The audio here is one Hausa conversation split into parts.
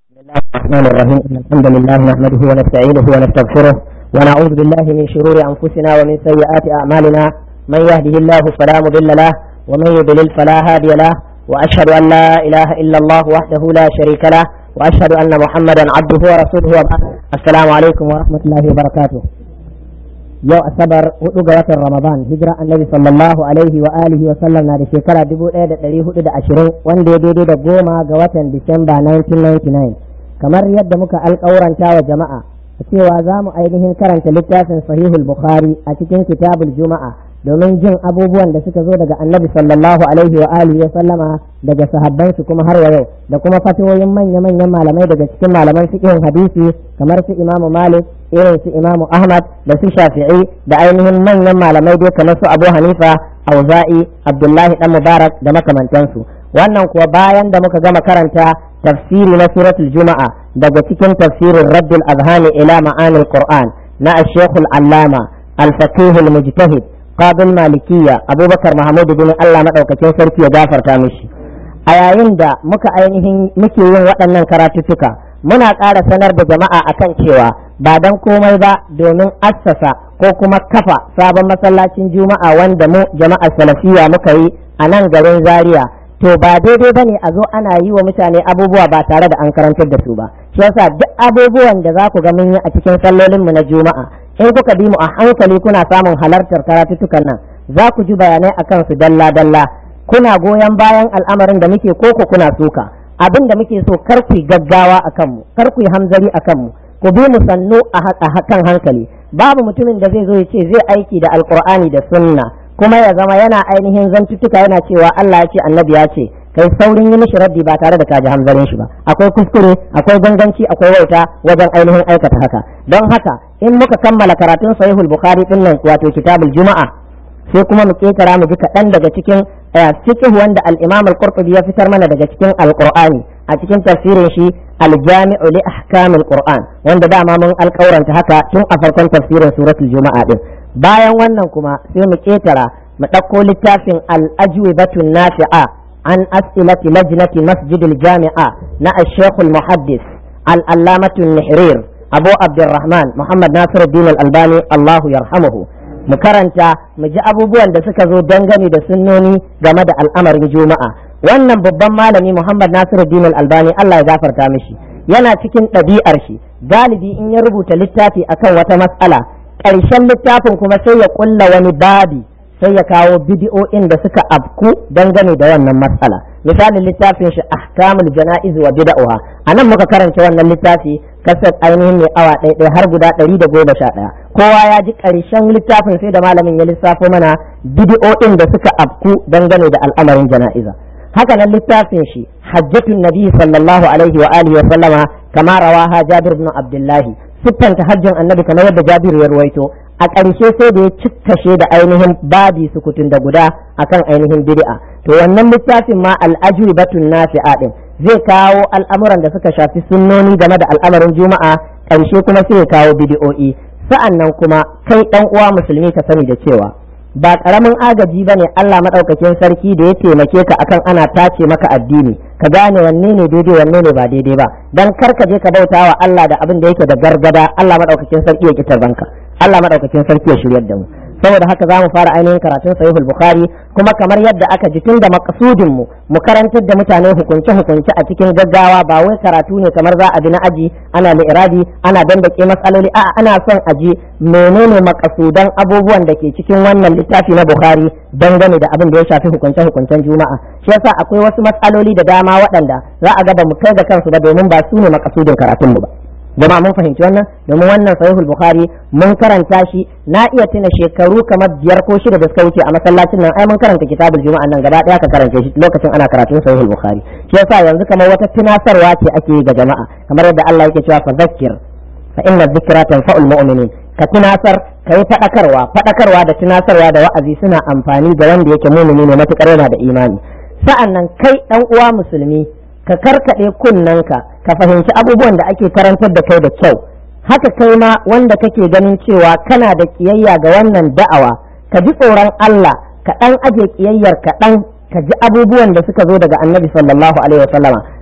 بسم الله الرحمن الرحيم إن الحمد لله نحمده ونستعينه ونستغفره ونعوذ بالله من شرور أنفسنا ومن سيئات أعمالنا من يهده الله فلا مضل له ومن يضلل فلا هادي له وأشهد أن لا إله إلا الله وحده لا شريك له وأشهد أن محمدا عبده ورسوله وبعد السلام عليكم ورحمة الله وبركاته yau asabar hudu ga watan ramadan hijira annabi sallallahu alaihi wa alihi wa sallam na da shekara dubu ɗaya da ɗari hudu da ashirin wanda ya daidai da goma ga watan disamba 1999 kamar yadda muka alƙawuranta wa jama'a cewa za mu ainihin karanta littafin sahihul bukhari a cikin kitabul juma'a domin jin abubuwan da suka zo daga annabi sallallahu alaihi wa alihi wa sallama daga sahabban su kuma har wa yau da kuma fatoyin manya manyan malamai daga cikin malaman fiqhin hadisi kamar su imamu malik irin su imamu ahmad da su shafi'i da ainihin manyan malamai dai kamar su abu hanifa auza'i abdullahi dan mubarak da makamantansu wannan kuwa bayan da muka gama karanta tafsiri na suratul juma'a daga cikin tafsirin raddul azhani ila ma'anil qur'an na ash-shaykhul allama al-faqih al-mujtahid qabil malikiyya abubakar mahmud bin Allah madaukakin sarki ya gafarta mishi a yayin da muka ainihin muke yin waɗannan karatuttuka muna ƙara sanar da jama'a akan cewa ba dan komai ba domin assasa ko kuma kafa sabon masallacin juma'a wanda mu jama'ar salafiya muka yi a nan garin zaria to ba daidai bane a zo ana yi wa mutane abubuwa ba tare da an karantar da su ba shi yasa duk abubuwan da za ku ga mun yi a cikin sallolin mu na juma'a in kuka bi mu a hankali kuna samun halartar karatuttukan nan za ku ji bayanai akan su dalla dalla kuna goyon bayan al'amarin da muke koko kuna suka abin da muke so kar ku gaggawa akan mu kar ku hamzari akan mu ku bi mu sannu a kan hankali babu mutumin da zai zo ya ce zai aiki da alkur'ani da sunna kuma ya zama yana ainihin zantuttuka yana cewa Allah ya ce annabi ya ce kai saurin yi mishi raddi ba tare da ka ji hamzarin shi ba akwai kuskure akwai ganganci akwai wauta wajen ainihin aikata haka don haka in muka kammala karatun sahihul bukhari din nan wato kitabul juma'a sai kuma mu ketara mu ji kaɗan daga cikin fiqh wanda al-imam al-qurtubi ya fitar mana daga cikin al-qur'ani a cikin tafsirin shi al-jami'u li ahkamil qur'an wanda dama mun alƙauranta haka tun a farkon tafsirin suratul juma'a din bayan wannan kuma sai mu ketara mu ɗauko littafin al-ajwibatun nafi'a an as'ilati lajnati masjidil jami'a na al-shaykh al-muhaddis al-allamatu nihrir abu abdurrahman muhammad nasiruddin al-albani allahu yarhamuhu mu karanta mu ji abubuwan da suka zo dangane da sunnoni game da al'amarin juma'a wannan babban malami muhammad nasiruddin al-albani allah ya gafarta mishi yana cikin ɗabi'ar shi galibi in ya rubuta littafi akan wata matsala ƙarshen littafin kuma sai ya ƙulla wani babi sai ya kawo bidi'o'in da suka afku dangane da wannan matsala misalin littafin shi ahkamul jana'iz wa bid'ah anan muka karanta wannan littafi kasar ainihin mai awa ɗaya har guda ɗari da goma sha ɗaya kowa ya ji ƙarshen littafin sai da malamin ya lissafo mana bidi'o'in da suka afku dangane da al'amarin jana'iza haka nan littafin shi hajjatun nabi sallallahu alaihi wa alihi wa sallama kama rawaha jabir ibn abdullahi siffanta hajjin annabi kamar yadda jabir ya ruwaito a ƙarshe sai da ya cikkashe da ainihin babi sukutun da guda akan ainihin bid'a to wannan littafin ma al'ajubatun nafi'a din zai kawo al'amuran da suka shafi sunnoni game da al'amarin juma'a ƙarshe kuma sai ya kawo bid'o'i sa'an nan kuma kai ɗan uwa musulmi ka sani da cewa ba ƙaramin agaji bane Allah maɗaukakin sarki da ya taimake ka akan ana tace maka addini ka gane wanne ne daidai wanne ne ba daidai ba dan kar ka je ka bauta wa Allah da abin da yake da gargada Allah maɗaukakin sarki ya kitar banka Allah maɗaukakin sarki ya shiryar da mu saboda haka za mu fara ainihin karatun sahihul bukhari kuma kamar yadda aka ji tun da makasudin mu mu karantar da mutane hukunce hukunce a cikin gaggawa ba wai karatu ne kamar za a bi na aji ana li'irabi ana dandake matsaloli a'a ana son a ji menene makasudan abubuwan da ke cikin wannan littafi na bukhari dangane da abin da ya shafi hukunce hukuncen juma'a shi yasa akwai wasu matsaloli da dama waɗanda za a ga ba mu kai da kansu ba domin ba su ne makasudin karatun mu ba jama'a mun fahimci wannan domin wannan sahihul bukhari mun karanta shi na iya tuna shekaru kamar biyar ko shida da suka wuce a masallacin nan ai mun karanta kitabul juma'a nan gaba daya ka karanta shi lokacin ana karatun sahihul bukhari shi yasa yanzu kamar wata tunasarwa ce ake yi ga jama'a kamar yadda Allah yake cewa fa zakkir fa inna dhikra tanfa'ul mu'minin ka tunasar ka yi faɗakarwa faɗakarwa da tunasarwa da wa'azi suna amfani ga wanda yake mumini ne matukar yana da imani sa'an nan kai dan uwa musulmi ka karkaɗe kunnanka ka fahimci abubuwan da ake karantar da kai da kyau haka kai ma wanda kake ganin cewa kana da kiyayya ga wannan da'awa ka ji tsoron Allah ka ɗan aje kiyayyar ka ɗan ka ji abubuwan da suka zo daga annabi sallallahu alaihi wasallama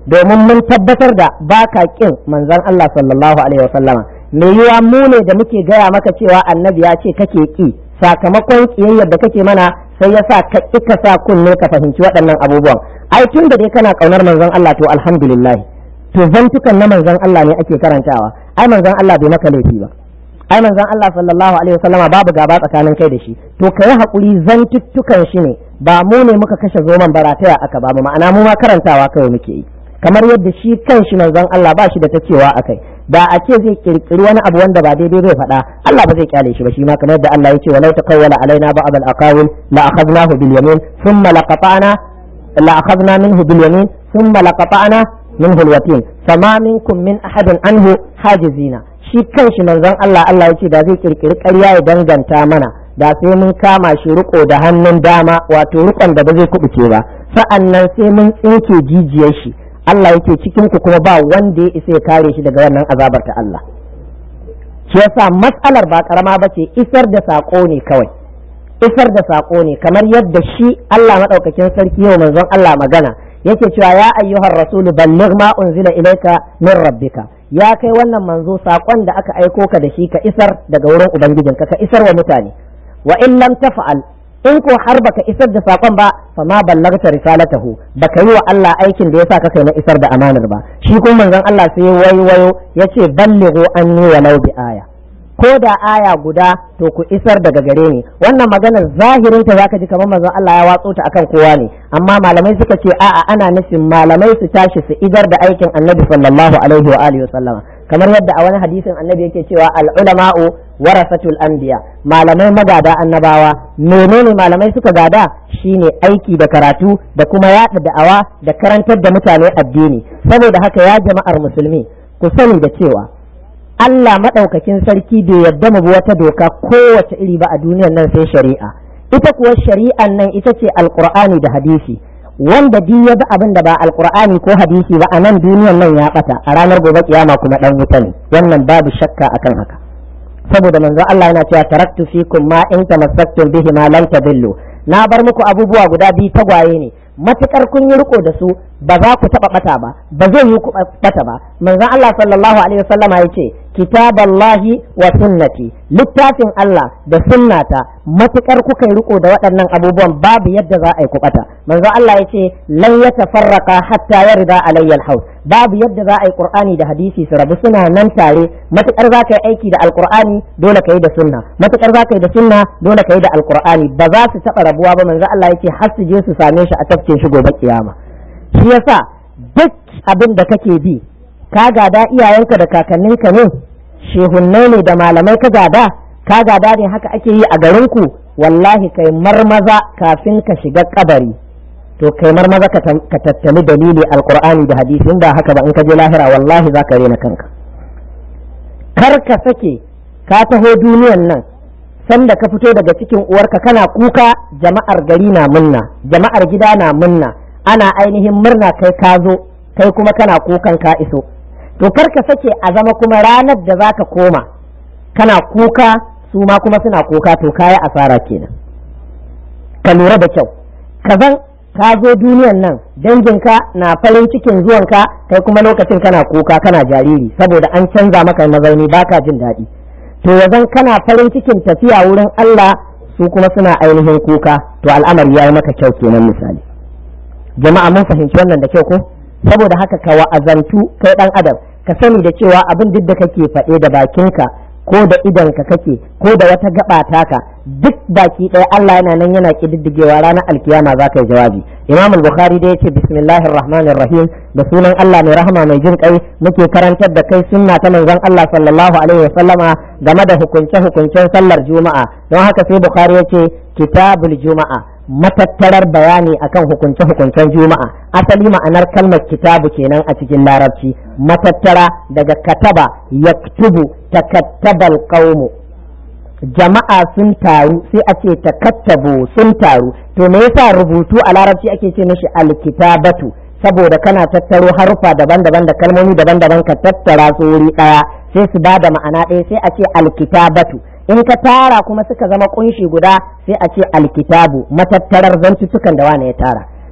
domin mun tabbatar da baka kin manzon Allah sallallahu alaihi wasallama me yiwa mu ne da muke gaya maka cewa annabi ya ce kake ki sakamakon kiyayyar da kake mana sai ya sa ka ka sa kunne ka fahimci waɗannan abubuwan ai tun da dai kana kaunar manzon Allah to alhamdulillah to zantukan na manzon Allah ne ake karantawa ai manzon Allah bai maka laifi ba ai manzon Allah sallallahu alaihi wasallama babu gaba tsakanin kai da shi to kai hakuri zantuttukan shi ne ba mu ne muka kashe zoman barataya aka ba ma'ana mu ma karantawa kawai muke yi kamar yadda shi kan shi manzon Allah ba shi da ta cewa akai da a ce zai kirkiri wani abu wanda ba daidai zai faɗa Allah ba zai kyale shi ba shi ma kamar yadda Allah ya ce walau taqawwala alaina ba'd al-aqawil la akhadnahu bil yamin thumma laqata'na la akhadna minhu bil yamin thumma laqata'na minhu al-watin fama minkum min ahadin anhu hajizina shi kanshi manzon Allah Allah ya ce da zai kirkiri ƙarya ya danganta mana da sai mun kama shi riko da hannun dama wato rikon da ba zai kubuce ba sa'annan sai mun tsinke jijiyar shi Allah yake cikin ku kuma ba wanda ya isa ya kare shi daga wannan azabar ta Allah shi yasa matsalar ba karama ba ce isar da sako ne kawai isar da sako ne kamar yadda shi Allah madaukakin sarki yau manzon Allah magana yake cewa ya ayyuhar rasulu balligh ma unzila ilayka min rabbika ya kai wannan manzo sakon da aka aiko ka da shi ka isar daga wurin ubangijinka ka isar wa mutane wa in lam taf'al in ko har baka isar da sakon ba fa ma ballagta risalatahu baka yi wa Allah aikin da yasa ka kai na isar da amanar ba shi kuma manzon Allah sai waiwayo yace ballighu anni walau bi aya ko da aya guda to ku isar daga gare ni wannan maganar zahirin ta zaka ji kamar manzon Allah ya watso ta akan kowa ne amma malamai suka ce a'a ana nufin malamai su tashi su idar da aikin Annabi sallallahu alaihi wa alihi wa sallama kamar yadda a wani hadisin Annabi yake cewa al ulama'u warasatul anbiya malamai magada annabawa menene malamai suka gada shine aiki da karatu da kuma yaɗa da'awa da karantar da mutane addini saboda haka ya jama'ar musulmi ku sani da cewa Allah maɗaukakin sarki bai yarda mu bi wata doka kowace iri ba a duniyar nan sai shari'a ita kuwa shari'an nan ita ce alqur'ani da hadisi wanda duk ya bi abin da ba alqur'ani ko hadisi ba a nan duniyar nan ya bata a ranar gobe kiyama kuma dan wuta ne wannan babu shakka akan haka saboda manzo Allah yana cewa taraktu fikum ma in tamassaktum bihi ma lan tadillu na bar muku abubuwa guda biyu tagwaye ne matukar kun yi riko da su ba za ku taba bata ba ba zai yi ku bata ba manzon Allah sallallahu alaihi wasallam ya ce kitaballahi wa sunnati littafin Allah da sunnata matukar kuka yi riko da waɗannan abubuwan babu yadda za a yi ku bata manzon Allah ya ce lan yatafarraqa hatta yarda alayya alhaus babu yadda za a yi qur'ani da hadisi su rabu suna nan tare matukar za ka yi aiki da alqur'ani dole ka yi da sunna matukar za ka yi da sunna dole ka yi da alqur'ani ba za su taba rabuwa ba manzon Allah ya ce har su je su same shi a tafkin shi gobe kiyama shi yasa duk abin da kake bi ka gada iyayenka da kakanninka ne shehunnai ne da malamai ka gada ka gada ne haka ake yi a garinku wallahi kai marmaza kafin ka shiga kabari to kai marmaza ka tattali dalili alqur'ani da hadisi in ba haka ba in ka je lahira wallahi za ka rena kanka kar ka sake ka taho duniyan nan sanda ka fito daga cikin uwarka kana kuka jama'ar gari na munna jama'ar gida na munna ana ainihin murna kai ka zo kai kuma kana kukan ka iso to kar ka sake a zama kuma ranar da za ka koma kana kuka su ma kuma suna kuka to kaya asara kenan ka lura da kyau ka zan ka zo duniyan nan danginka na farin cikin zuwanka kai kuma lokacin kana kuka kana jariri saboda an canza maka mazauni baka jin daɗi to yazan kana farin cikin tafiya wurin Allah su kuma suna ainihin kuka to al'amari ya yi maka kyau kenan misali jama'a mun fahimci wannan da kyau ko saboda haka ka wa'azantu kai dan adam ka sani da cewa abin duk da kake faɗe da bakinka ko da idanka kake ko da wata gaba taka duk baki ɗaya Allah yana nan yana kididdigewa ranar alkiyama za ka yi jawabi imam al-bukhari da yace bismillahir rahmanir rahim da sunan Allah mai rahama mai jin kai muke karantar da kai sunna ta manzon Allah sallallahu alaihi wa sallama game da hukunce hukuncen sallar juma'a don haka sai bukhari yace kitabul juma'a matattarar bayani akan hukunce-hukuncen juma'a asali ma'anar kalmar kitabu kenan a cikin larabci matattara daga kataba yaktubu takattabal qaumu jama'a sun taru sai a ce takattabu sun taru to me yasa rubutu a larabci ake ce mishi alkitabatu saboda kana tattaro harufa daban-daban da kalmomi daban-daban ka tattara su wuri daya sai su ba da ma'ana ɗaya sai a ce alkitabatu in ka tara kuma suka zama kunshi guda sai a ce alkitabu matattarar zantuttukan da wane ya tara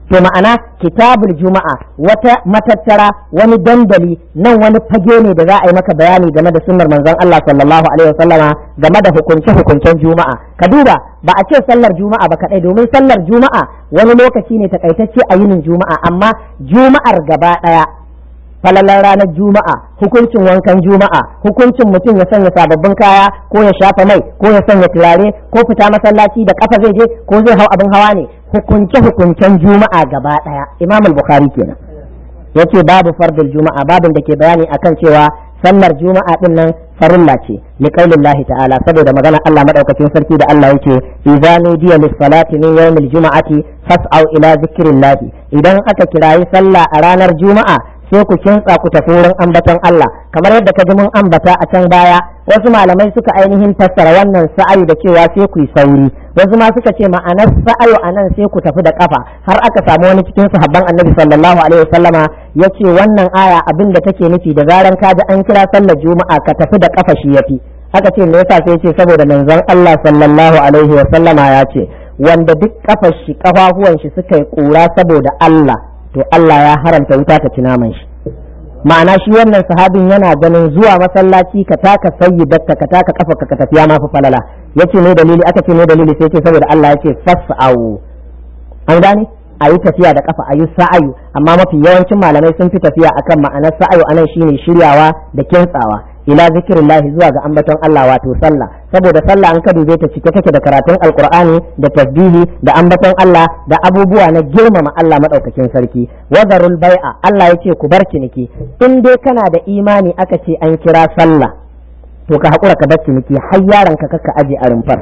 to ma'ana kitabul juma'a wata matattara wani dandali nan wani fage ne da za a yi maka bayani game da sunnar manzon Allah sallallahu alaihi wasallama game da hukunce hukuncen juma'a ka duba ba a ce sallar juma'a ba kadai domin sallar juma'a wani lokaci ne takaitacce a yinin juma'a amma juma'ar gaba daya falalar ranar juma'a hukuncin wankan juma'a hukuncin mutum ya sanya sababbin kaya ko ya shafa mai ko ya sanya turare ko fita masallaci da kafa zai je ko zai hau abin hawa ne hukunce hukuncen juma'a gaba daya imam al-bukhari kenan yace babu fardul juma'a babin da ke bayani akan cewa sallar juma'a din nan farilla ce li qaulillahi ta'ala saboda magana Allah madaukakin sarki da Allah yake idza nudiya lis salati min yawmil juma'ati fas'au ila zikrillah idan aka kirayi sallah a ranar juma'a sai ku kintsa ku tafi wurin ambaton Allah kamar yadda ka ji mun ambata a can baya wasu malamai suka ainihin fassara wannan sa'ayu da cewa sai ku yi sauri wasu ma suka ce ma'anar sa'ayu a nan sai ku tafi da kafa har aka samu wani cikin sahabban annabi sallallahu alaihi wasallama ya ce wannan aya abin da take nufi da zaran ka ji an kira sallar juma'a ka tafi da kafa shi yafi aka ce me yasa sai ce saboda manzon Allah sallallahu alaihi wasallama ya ce wanda duk kafar shi kafafuwan shi suka yi kura saboda Allah to Allah ya haramta wuta ta ci naman shi ma'ana shi wannan sahabin yana ganin zuwa masallaci ka taka sayyidatka ka taka kafa ka tafiya ma fa falala yace ne dalili aka ce ne dalili sai ce saboda Allah yace fas'au an gane a yi tafiya da kafa a yi sa'ayu amma mafi yawancin malamai sun fi tafiya akan ma'anar sa'ayu anan shine shiryawa da kintsawa ila zikirillahi zuwa ga ambaton Allah wato sallah saboda sallah an ka dube ta cike take da karatun alqur'ani da tasbihi da ambaton Allah da abubuwa na girmama Allah madaukakin sarki wadarul bai'a Allah yace ku bar ciniki in dai kana da imani aka ce an kira sallah to ka hakura ka bar ciniki har yaron ka kaka aje a rumfar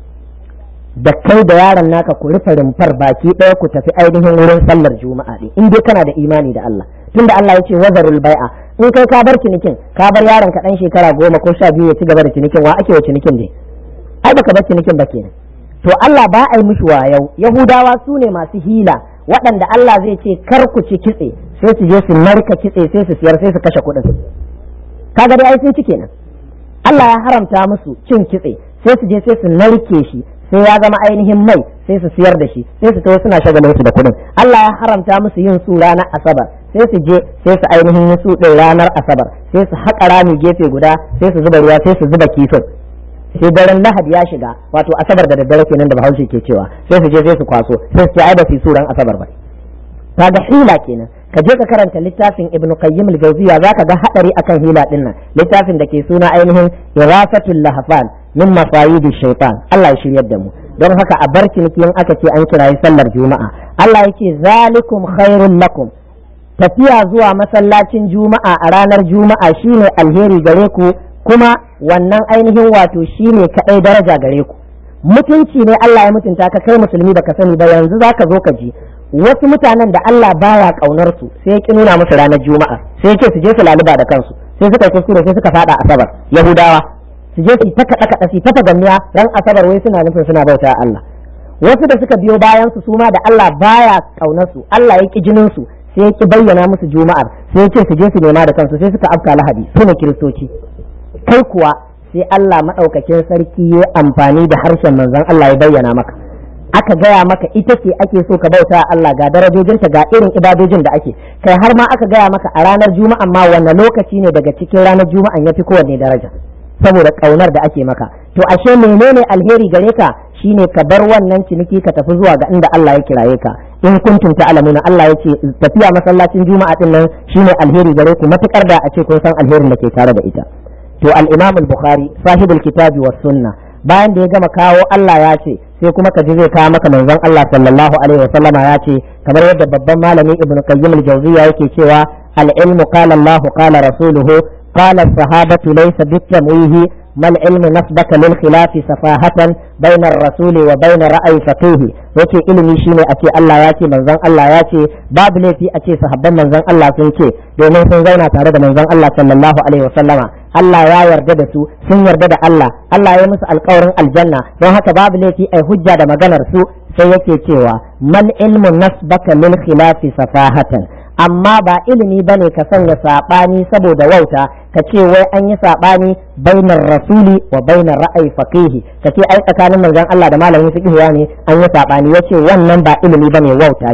da kai da yaron naka ku rufe rumfar baki ɗaya ku tafi ainihin wurin sallar juma'a ɗin in dai kana da imani da Allah tunda Allah ya ce wazarul bai'a in kai ka bar cinikin ka bar yaron ka dan shekara goma ko sha biyu ya ci gaba da cinikin wa ake wa cinikin ne ai baka bar cinikin ba kenan to Allah ba a yi mishi wayau yahudawa su ne masu hila waɗanda Allah zai ce kar ku ci kitse sai su je su narka kitse sai su siyar sai su kashe kuɗin kaga dai ai sun ci kenan Allah ya haramta musu cin kitse sai su je sai su narke shi sai ya zama ainihin mai sai su siyar da shi sai su tawo suna shagalin su da kuɗin Allah ya haramta musu yin su ranar asabar sai su je sai su ainihin yi su ɗin ranar asabar sai su haƙa rami gefe guda sai su zuba ruwa sai su zuba kifin sai daren lahadi ya shiga wato asabar da daddare kenan da bahaushe ke cewa sai su je sai su kwaso sai su ce ai ba su yi suran asabar ba kaga hila kenan ka je ka karanta littafin ibnu qayyim al-jawziya zaka ga hadari akan hila din nan littafin da ke suna ainihin irasatul lahfan min masayidi shaitan Allah ya shiryar da mu don haka a bar ciniki in aka ce an kirayi sallar juma'a Allah yake zalikum khairul lakum tafiya zuwa masallacin juma'a a ranar juma'a shine alheri gare ku kuma wannan ainihin wato shine kadai daraja gare ku mutunci ne Allah ya mutunta ka kai musulmi baka sani ba yanzu zaka zo ka ji wasu mutanen da Allah baya kaunar su sai ya ki nuna musu ranar juma'a sai yake su je su laluba da kansu sai suka kuskure sai suka fada asabar yahudawa su je su ta kaɗa kaɗa su ta fagamniya ran asabar wai suna nufin suna bauta Allah wasu da suka biyo bayan su suma da Allah baya kaunar su Allah ya ki jinin su sai ya ki bayyana musu juma'ar sai ya ce su je su nema da kansu sai suka afka lahadi su ne kiristoci kai kuwa sai Allah madaukakin sarki ya amfani da harshen manzon Allah ya bayyana maka aka gaya maka ita ce ake so ka bauta Allah ga darajojinta ga irin ibadojin da ake kai har ma aka gaya maka a ranar juma'an ma wanne lokaci ne daga cikin ranar juma'an ya fi kowanne daraja saboda kaunar da ake maka to ashe menene alheri gare ka shine ka bar wannan ciniki ka tafi zuwa ga inda Allah ya kiraye ka in kuntum ta'lamuna Allah yace tafiya masallacin juma'a din nan shine alheri gare ku matukar da a ce kun san alherin da ke tare da ita to al-Imam al-Bukhari sahibul kitabi was sunna bayan da ya gama kawo Allah ya ce sai kuma ka ji zai kawo maka manzon Allah sallallahu alaihi wa sallama ya ce kamar yadda babban malami Ibn Qayyim al-Jawziyya yake cewa al-ilmu qala Allah qala rasuluhu قال الصحابة ليس بالتمويه ما العلم نسبك للخلاف سفاهة بين الرسول وبين رأي فقيه yake ilimi shine a ce Allah ya ce manzon Allah ya ce babu laifi a ce sahabban manzon Allah sun ce domin sun zauna tare da manzon Allah sallallahu alaihi wasallama Allah ya yarda da su sun yarda da Allah Allah ya musu alƙawarin aljanna don haka babu laifi ai hujja da maganar su sai yake cewa mal ilmu nasbaka lil khilafi safahatan amma ba ilimi ba ne ka sanya saɓani saboda wauta ka ce wai an yi saɓani bainar rasuli wa bainar ra'ayi faqihi ka ce ai tsakanin manzon Allah da malamin fiqh ne an yi saɓani yace wannan ba ilimi bane wauta ce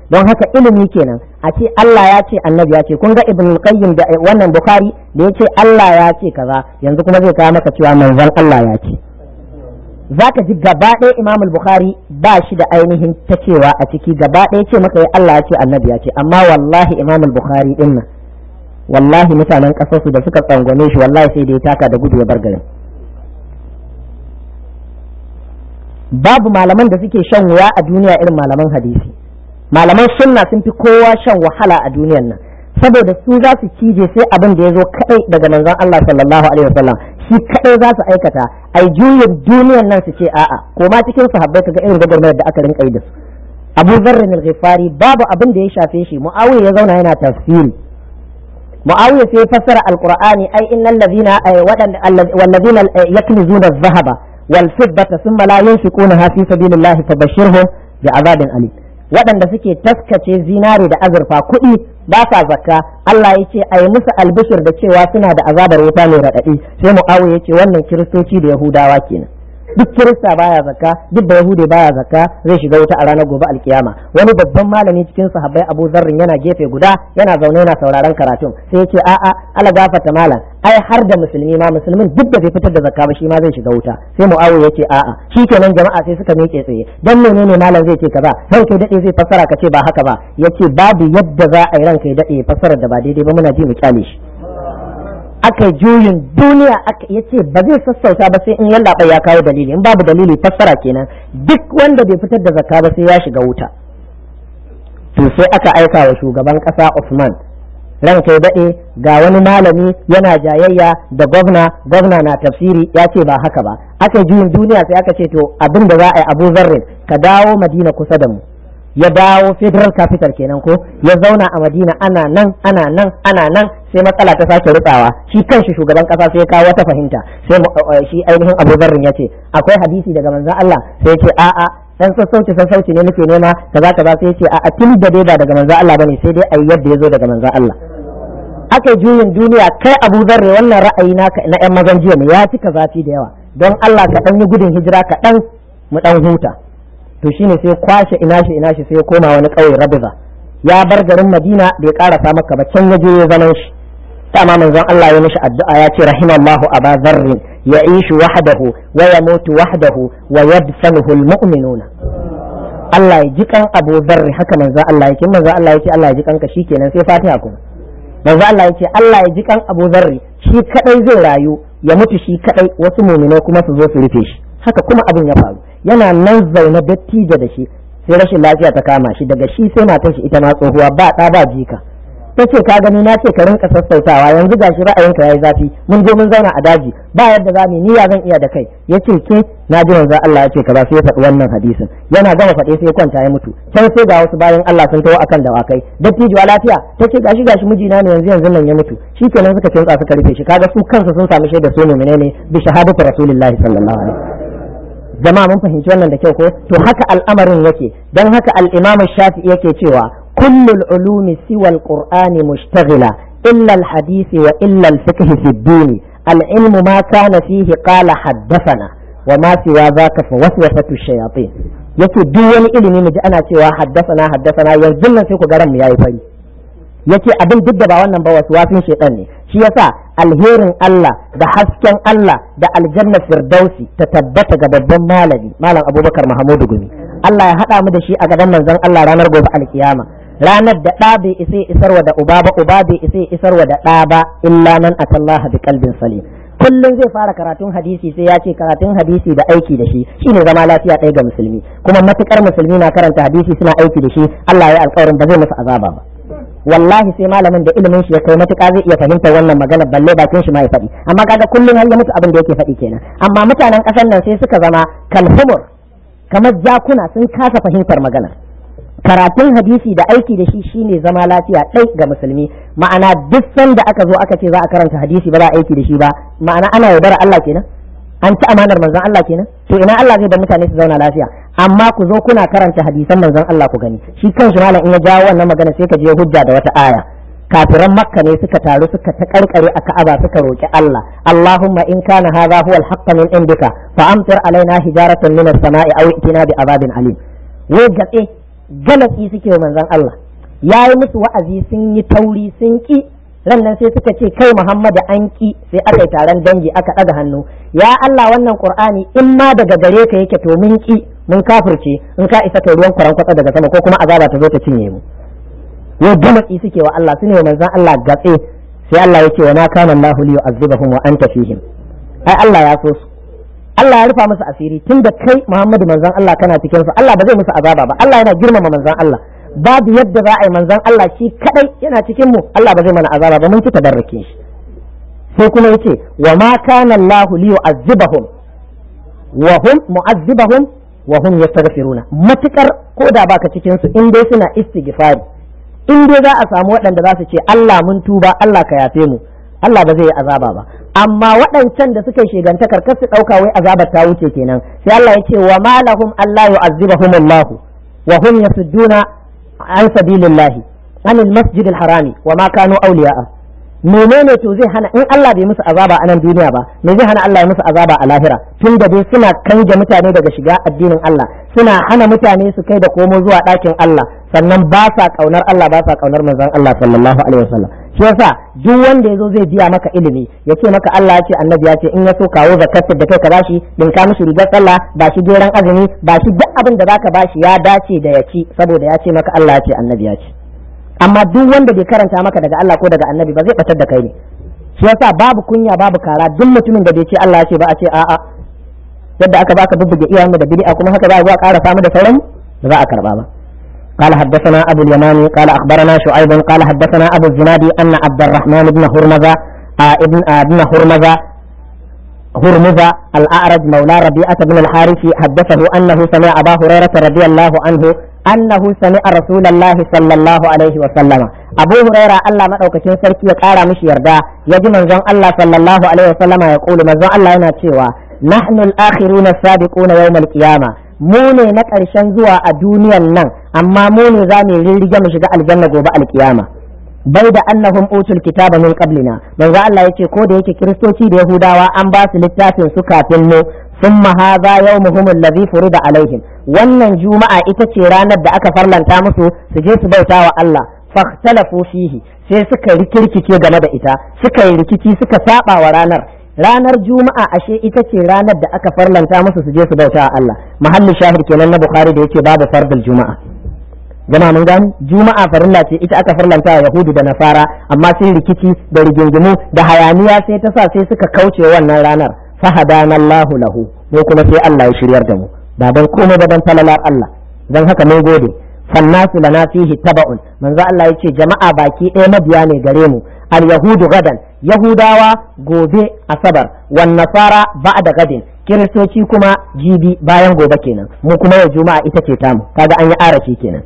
don haka ilimi kenan a ce Allah ya ce annabi ya ce kun ga ibn qayyim da wannan bukhari da ya ce Allah ya ce kaza yanzu kuma zai kawo maka cewa manzon Allah ya ce zaka ji gaba ɗaya imam bukhari ba shi da ainihin ta cewa a ciki gaba ɗaya ce maka ya Allah ya ce annabi ya ce amma wallahi imam bukhari din nan wallahi mutanen ƙasarsu da suka tsangwame shi wallahi sai da ya taka da gudu ya bar garin babu malaman da suke shan wuya a duniya irin malaman hadisi malaman sunna sun fi kowa shan wahala a duniyan nan saboda su za su cije sai abin da ya zo kadai daga manzon Allah sallallahu alaihi wasallam shi kadai za su aikata ai juyin duniyan nan su ce a'a ko ma cikin sahabbai kaga irin gwagwarmayar da aka rinka yi da su Abu Dharr al-Ghifari babu abin da ya shafe shi Muawiya ya zauna yana tafsiri Muawiya sai ya fassara alqur'ani ai innal ladina wadanda wallazina yaknizuna adh-dhahaba wal fiddata thumma la yunfiqunaha fi sabilillahi fabashshirhum bi'adabin alim waɗanda suke taskace zinare da azurfa kuɗi ba sa zakka Allah ya ce a yi musu albishir da cewa suna da azabar wuta mai raɗaɗi sai mu'awiya ya ce wannan kiristoci da yahudawa kenan duk kirista baya zakka duk da yahude baya zakka zai shiga wuta a ranar gobe alkiyama wani babban malami cikin sahabbai Abu Zarrin yana gefe guda yana zaune yana sauraron karatun sai ya ce a'a ala gafata malam ai har da musulmi ma musulmin duk da bai fitar da zakka ba shi ma zai shiga wuta sai Muawiya ya ce a'a shikenan jama'a sai suka miƙe tsaye dan menene malam zai ce kaza ranka dade zai fassara ka ce ba haka ba yace babu yadda za a yi ranka ya dade fassara da ba daidai ba muna ji mu kyale shi aka juyin duniya aka ya ce ba zai sassauta ba sai in yallaɓa ya kawo dalili in babu dalili fassara kenan duk wanda bai fitar da zakka ba sai ya shiga wuta to sai aka aika wa shugaban ƙasa Usman ran kai daɗe ga wani malami yana jayayya da gwamna gwamna na tafsiri ya ce ba haka ba aka juyin duniya sai aka ce to abin da za a yi abu zarrin ka dawo madina kusa da mu ya dawo federal capital kenan ko ya zauna a madina ana nan ana nan ana nan sai matsala ta sake rutsawa shi kanshi shugaban kasa sai ya kawo wata fahimta sai shi ainihin abu zarrin ya ce akwai hadisi daga manzon Allah sai ya ce a'a dan sassauci sassauci ne muke nema kaza kaza sai ya ce a'a tun da dai ba daga manzon Allah bane sai dai ayi yadda ya zo daga manzon Allah aka juyin duniya kai abu zarre wannan ra'ayi naka na yan mazan jiya ne ya cika zafi da yawa don Allah ka dan yi gudun hijira ka dan mu dan huta to shine sai kwashe ina shi ina shi sai ya koma wani ƙauye rabiza ya bar garin madina bai karasa maka ba can ya je ya zaman shi dama manzon Allah ya mishi addu'a ya ce rahimallahu aba zarrin ya'ishu wahdahu wa yamutu wahdahu wa yadfanuhu almu'minuna Allah ya ji kan Abu Zarri haka manzon Allah yake manzon Allah ya ce Allah ya ji kanka shikenan sai Fatiha kuma manzo Allah yace Allah ya ji kan Abu Zarri shi kadai zai rayu ya mutu shi kadai wasu mu'minai kuma su zo su rufe shi haka kuma abin ya faru yana nan zaune dattijo da shi sai rashin lafiya ta kama shi daga shi sai matar shi ita ma tsohuwa ba ɗa ba jika ta ce ka gani na ce ka rinka sassautawa yanzu gashi ra'ayinka yayi zafi mun je mun zauna a daji ba yadda za mu niyya zan iya da kai yace ke na ji manzo Allah ya ce kaza sai ya faɗi wannan hadisin yana gama faɗe sai ya kwanta ya mutu can sai ga wasu bayan Allah sun tawo akan dawakai dattijuwa lafiya ta ce gashi gashi mijina ne yanzu yanzu nan ya mutu shikenan suka kinsa suka rufe shi kaga su kansu sun samu shaida su mu'mine ne bi shahadatu rasulillahi sallallahu alaihi jama'a mun fahimci wannan da kyau ko to haka al'amarin yake dan haka al-imam shafi'i yake cewa كل العلوم سوى القرآن مشتغلة إلا الحديث وإلا الفقه في الدين العلم ما كان فيه قال حدثنا وما سوى ذاك فوسوسة الشياطين yake duk wani ilimi mu ji ana cewa haddasana haddasana yanzu nan sai ku garan mu yayi fari yake abin duk da ba wannan ba wasu wafin shedan ne shi yasa alherin Allah da hasken Allah da aljanna firdausi ta tabbata ga babban malami malam Abubakar Mahamudu Gumi Allah ya haɗa mu da shi a gaban manzon Allah ranar gobe alkiyama ranar da ɗa bai isa isarwa da uba ba uba bai isa isarwa da ɗa ba illa man atallaha bi qalbin salim kullum zai fara karatun hadisi sai ya ce karatun hadisi da aiki da shi shine zama lafiya ɗaya ga musulmi kuma matukar musulmi na karanta hadisi suna aiki da shi Allah ya alƙawarin ba zai musu azaba ba wallahi sai malamin da ilimin shi ya kai matuƙa zai iya fahimtar wannan magana balle bakin shi ma ya faɗi amma kaga kullum har ya mutu abin da yake faɗi kenan amma mutanen ƙasar nan sai suka zama kalhumur kamar jakuna sun kasa fahimtar magana karatun hadisi da aiki da shi shine zama lafiya ɗai ga musulmi ma'ana duk sanda aka zo aka ce za a karanta hadisi ba za a aiki da shi ba ma'ana ana yaudara Allah kenan an ci amanar manzon Allah kenan to ina Allah zai da mutane su zauna lafiya amma ku zo kuna karanta hadisan manzon Allah ku gani shi kanshi malam in ya jawo wannan magana sai ka je hujja da wata aya kafiran makka ne suka taru suka ta karkare a ka'aba suka roki Allah Allahumma in kana hadha huwa al-haqq min indika fa amtir alaina hijaratan min as-sama'i aw itina bi azabin alim wai gatse galatsi suke wa manzon Allah ya yi musu wa'azi sun yi tauri sun ki ran nan sai suka ce kai Muhammadu an ki sai aka yi taron dangi aka ɗaga hannu ya Allah wannan Qur'ani in ma daga gare ka yake to mun ki mun kafirce in ka isa kai ruwan kwaran kwatsa daga sama ko kuma azaba ta zo ta cinye mu yau galatsi suke wa Allah su ne manzon Allah gatse sai Allah ya ce wa ma kana Allahu li yu'azzibahum wa anta fihim ai Allah ya so su Allah ya rufa musu asiri tunda kai Muhammadu manzon Allah kana cikin su Allah ba zai musu azaba ba Allah yana girmama manzon Allah babu yadda za a yi manzon Allah shi kadai yana cikin mu Allah ba zai mana azaba ba mun ci tabarrukin shi sai kuma yace wa ma kana Allahu li yu'azzibahum wa hum mu'azzibahum wa hum yastaghfiruna matukar koda baka cikin su in dai suna istighfari in dai za a samu waɗanda za su ce Allah mun tuba Allah ka yafe mu Allah ba zai yi azaba ba amma waɗancan da suka yi shegantakar kar su ɗauka wai azabar ta wuce kenan sai Allah ya ce wa ma lahum Allah yu'azzibahum Allah wa hum yasudduna an sabilillahi anil masjidil harami wa ma kanu awliya'a menene to zai hana in Allah bai musu azaba a nan duniya ba me zai hana Allah ya musu azaba a lahira tun da dai suna kanje mutane daga shiga addinin Allah suna hana mutane su kai da komo zuwa ɗakin Allah sannan ba sa kaunar Allah ba sa kaunar manzon Allah sallallahu alaihi wasallam shi yasa duk wanda yazo zai biya maka ilimi ya ce maka Allah ya ce annabi ya ce in ya so kawo zakat da kai ka bashi din ka mishi rigar sallah ba shi geran azumi ba shi duk abin da zaka bashi ya dace da ya ci saboda ya ce maka Allah ya ce annabi ya ce amma duk wanda bai karanta maka daga Allah ko daga annabi ba zai batar da kai ne shi yasa babu kunya babu kara duk mutumin da bai ce Allah ya ce ba a ce a'a yadda aka baka bubbuge iyayen da bid'a kuma haka za a zo a ƙara samu da sauran ba za a karba ba قال حدثنا أبو اليماني قال أخبرنا شعيب قال حدثنا أبو الزنادي أن عبد الرحمن بن هرمزة آه ابن آه ابن هرمزة هرمزة الأعرج مولى ربيعة بن الحارث حدثه أنه سمع أبا هريرة رضي الله عنه أنه سمع رسول الله صلى الله عليه وسلم أبو هريرة الله مدوكتين سركي وقال مش يردا يجي من زن الله صلى الله عليه وسلم يقول من زن الله يناتشوا نحن الآخرون السابقون يوم القيامة mu ne na ƙarshen zuwa a duniyan nan amma mu ne za mu rirrige mu shiga aljanna gobe alkiyama bai da annahum utul kitaba min qablina manzo Allah yace ko da yake kiristoci da yahudawa an ba su littafin su kafin mu thumma hadha yawmuhum alladhi furida alaihim wannan juma'a ita ce ranar da aka farlanta musu su je su bauta wa Allah fahtalafu fihi sai suka rikirkice game da ita suka yi rikici suka saba wa ranar ranar juma'a ashe ita ce ranar da aka farlanta musu su je su bauta wa Allah mahalli shahid kenan na bukhari da yace babu fardul juma'a jama'a mun gani juma'a farilla ce ita aka farlanta wa yahudu da nasara amma sai rikici da rigingimu da hayaniya sai ta sa sai suka kauce wannan ranar fahadana Allahu lahu mu kuma sai Allah ya shiryar da mu ba dan komai ba dan talalar Allah dan haka mun gode fannasu lana fihi taba'un manzo Allah yace jama'a baki ɗaya mabiya ne gare mu al yahudu gadan yahudawa gobe asabar wan nasara ba'da gadin kiristoci kuma jibi bayan gobe kenan mu kuma yau juma'a ita ce tamu kaga an yi arashi kenan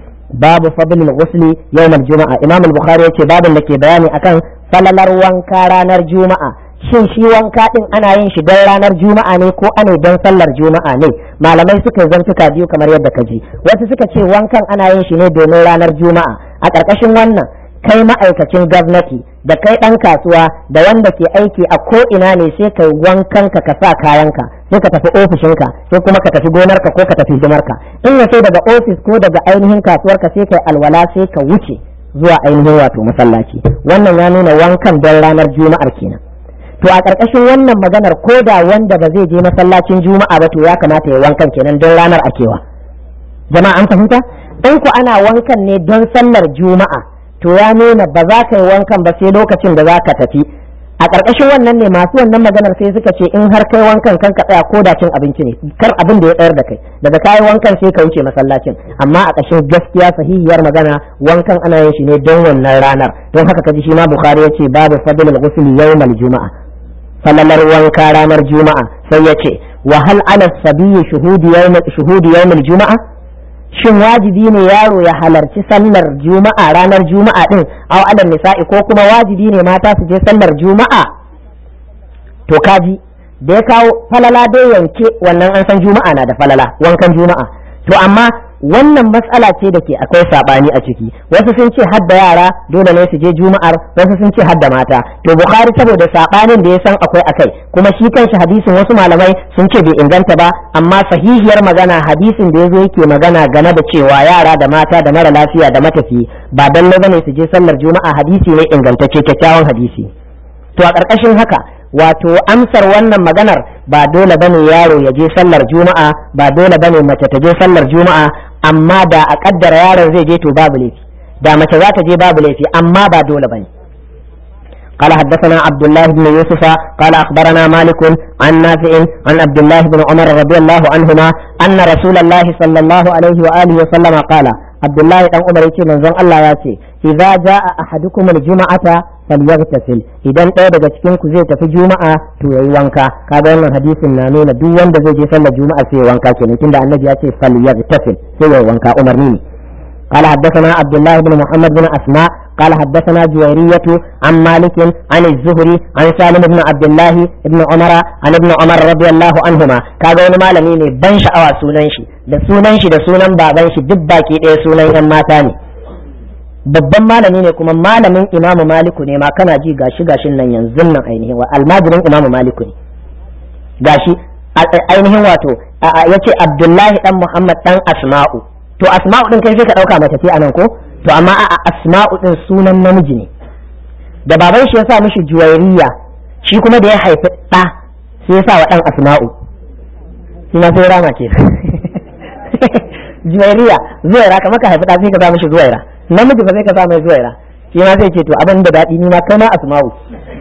babu fadlil ghusli yawmal juma'a imam al-bukhari yace babin da ke bayani akan falalar wanka ranar juma'a shin shi wanka din ana yin shi don ranar juma'a ne ko ana don sallar juma'a ne malamai suka zantuka biyu kamar yadda ka ji wasu suka ce wankan ana yin shi ne domin ranar juma'a a ƙarƙashin wannan kai ma'aikacin gwamnati da kai ɗan kasuwa da wanda ke aiki a ko ina ne sai kai wankan ka ka sa kayanka sai ka tafi ofishinka sai kuma ka tafi gonarka ko ka tafi hidimarka in ya so daga ofis ko daga ainihin kasuwarka sai kai alwala sai ka wuce zuwa ainihin wato masallaci wannan ya nuna wankan don ranar juma'ar kenan to a ƙarƙashin wannan maganar ko da wanda ba zai je masallacin juma'a ba to ya kamata ya wankan kenan don ranar akewa jama'a an fahimta in ku ana wankan ne don sallar juma'a to ya nuna ba za ka yi wankan ba sai lokacin da za ka tafi a ƙarƙashin wannan ne masu wannan maganar sai suka ce in har kai wankan kan ka tsaya ko da cin abinci ne kar abin da ya tsayar da kai daga kayi wankan sai ka wuce masallacin amma a ƙashin gaskiya sahihiyar magana wankan ana yin shi ne don wannan ranar don haka kaji shi ma bukhari yace babu fadlul ghusl yawmal juma'a falalar wanka ranar juma'a sai yace wa hal ala sabiyyi shuhudi yawm shuhudi yawmal juma'a shin wajibi ne yaro ya halarci sallar juma'a ranar juma'a din aw alal nisa'i ko kuma wajibi ne mata su je sallar juma'a to kaji da ya kawo falala dai yanke wannan an san juma'a na da falala wankan juma'a to amma wannan matsala ce da ke akwai sabani a ciki wasu sun ce hadda yara dole ne su je juma'ar wasu sun ce hadda mata to bukhari saboda sabanin da ya san akwai akai kuma shi kanshi hadisin wasu malamai sun ce bai inganta ba amma sahihiyar magana hadisin da yazo yake magana game da cewa yara da mata da mara lafiya da matafi ba dalle bane su je sallar juma'a hadisi ne ingantacce kyakkyawan hadisi to a ƙarƙashin haka wato amsar wannan maganar ba dole bane yaro ya je sallar juma'a ba dole bane mace ta je sallar juma'a amma da a kaddara yaron zai je to babu laifi da mace za ta je babu laifi amma ba dole bane قال حدثنا عبد الله بن يوسف قال أخبرنا مالك عن نافع عن عبد الله بن عمر رضي الله عنهما أن رسول الله صلى الله عليه وآله وسلم قال عبد الله بن عمر يقول من الله ياتي إذا جاء أحدكم الجمعة falyaghtasil idan ɗaya daga cikin ku zai tafi juma'a to yayi wanka kaga wannan hadisin na nuna duk wanda zai je sallar juma'a sai wanka kenan tunda annabi ya ce falyaghtasil sai yayi wanka umarni ne قال حدثنا عبد الله بن محمد بن أسماء قال حدثنا جويرية عن مالك عن الزهري عن سالم بن عبد الله بن عمر عن ابن عمر رضي الله عنهما kaga wani malami ne ban sha'awa sunan shi da sunan shi da sunan baban shi duk baki ɗaya sunan yan mata ne babban malami ne kuma malamin imamu maliku ne ma kana ji gashi gashin nan yanzu nan ainihin wa almajirin imamu maliku ne gashi ainihin wato yace abdullahi dan muhammad dan asma'u to asma'u din kai sai ka dauka mace ce anan ko to amma a asma'u din sunan namiji ne da baban shi ya sa mishi juwairiya shi kuma da ya haifi ɗa sai ya sa wa ɗan asma'u shi ma sai rama ke juwairiya zuwaira kamar ka haifi ɗa sai ka sa mishi zuwaira namiji ba sai ka sa mai zuwaira shi ma zai ce to abin da daɗi ni ma kai ma asma'u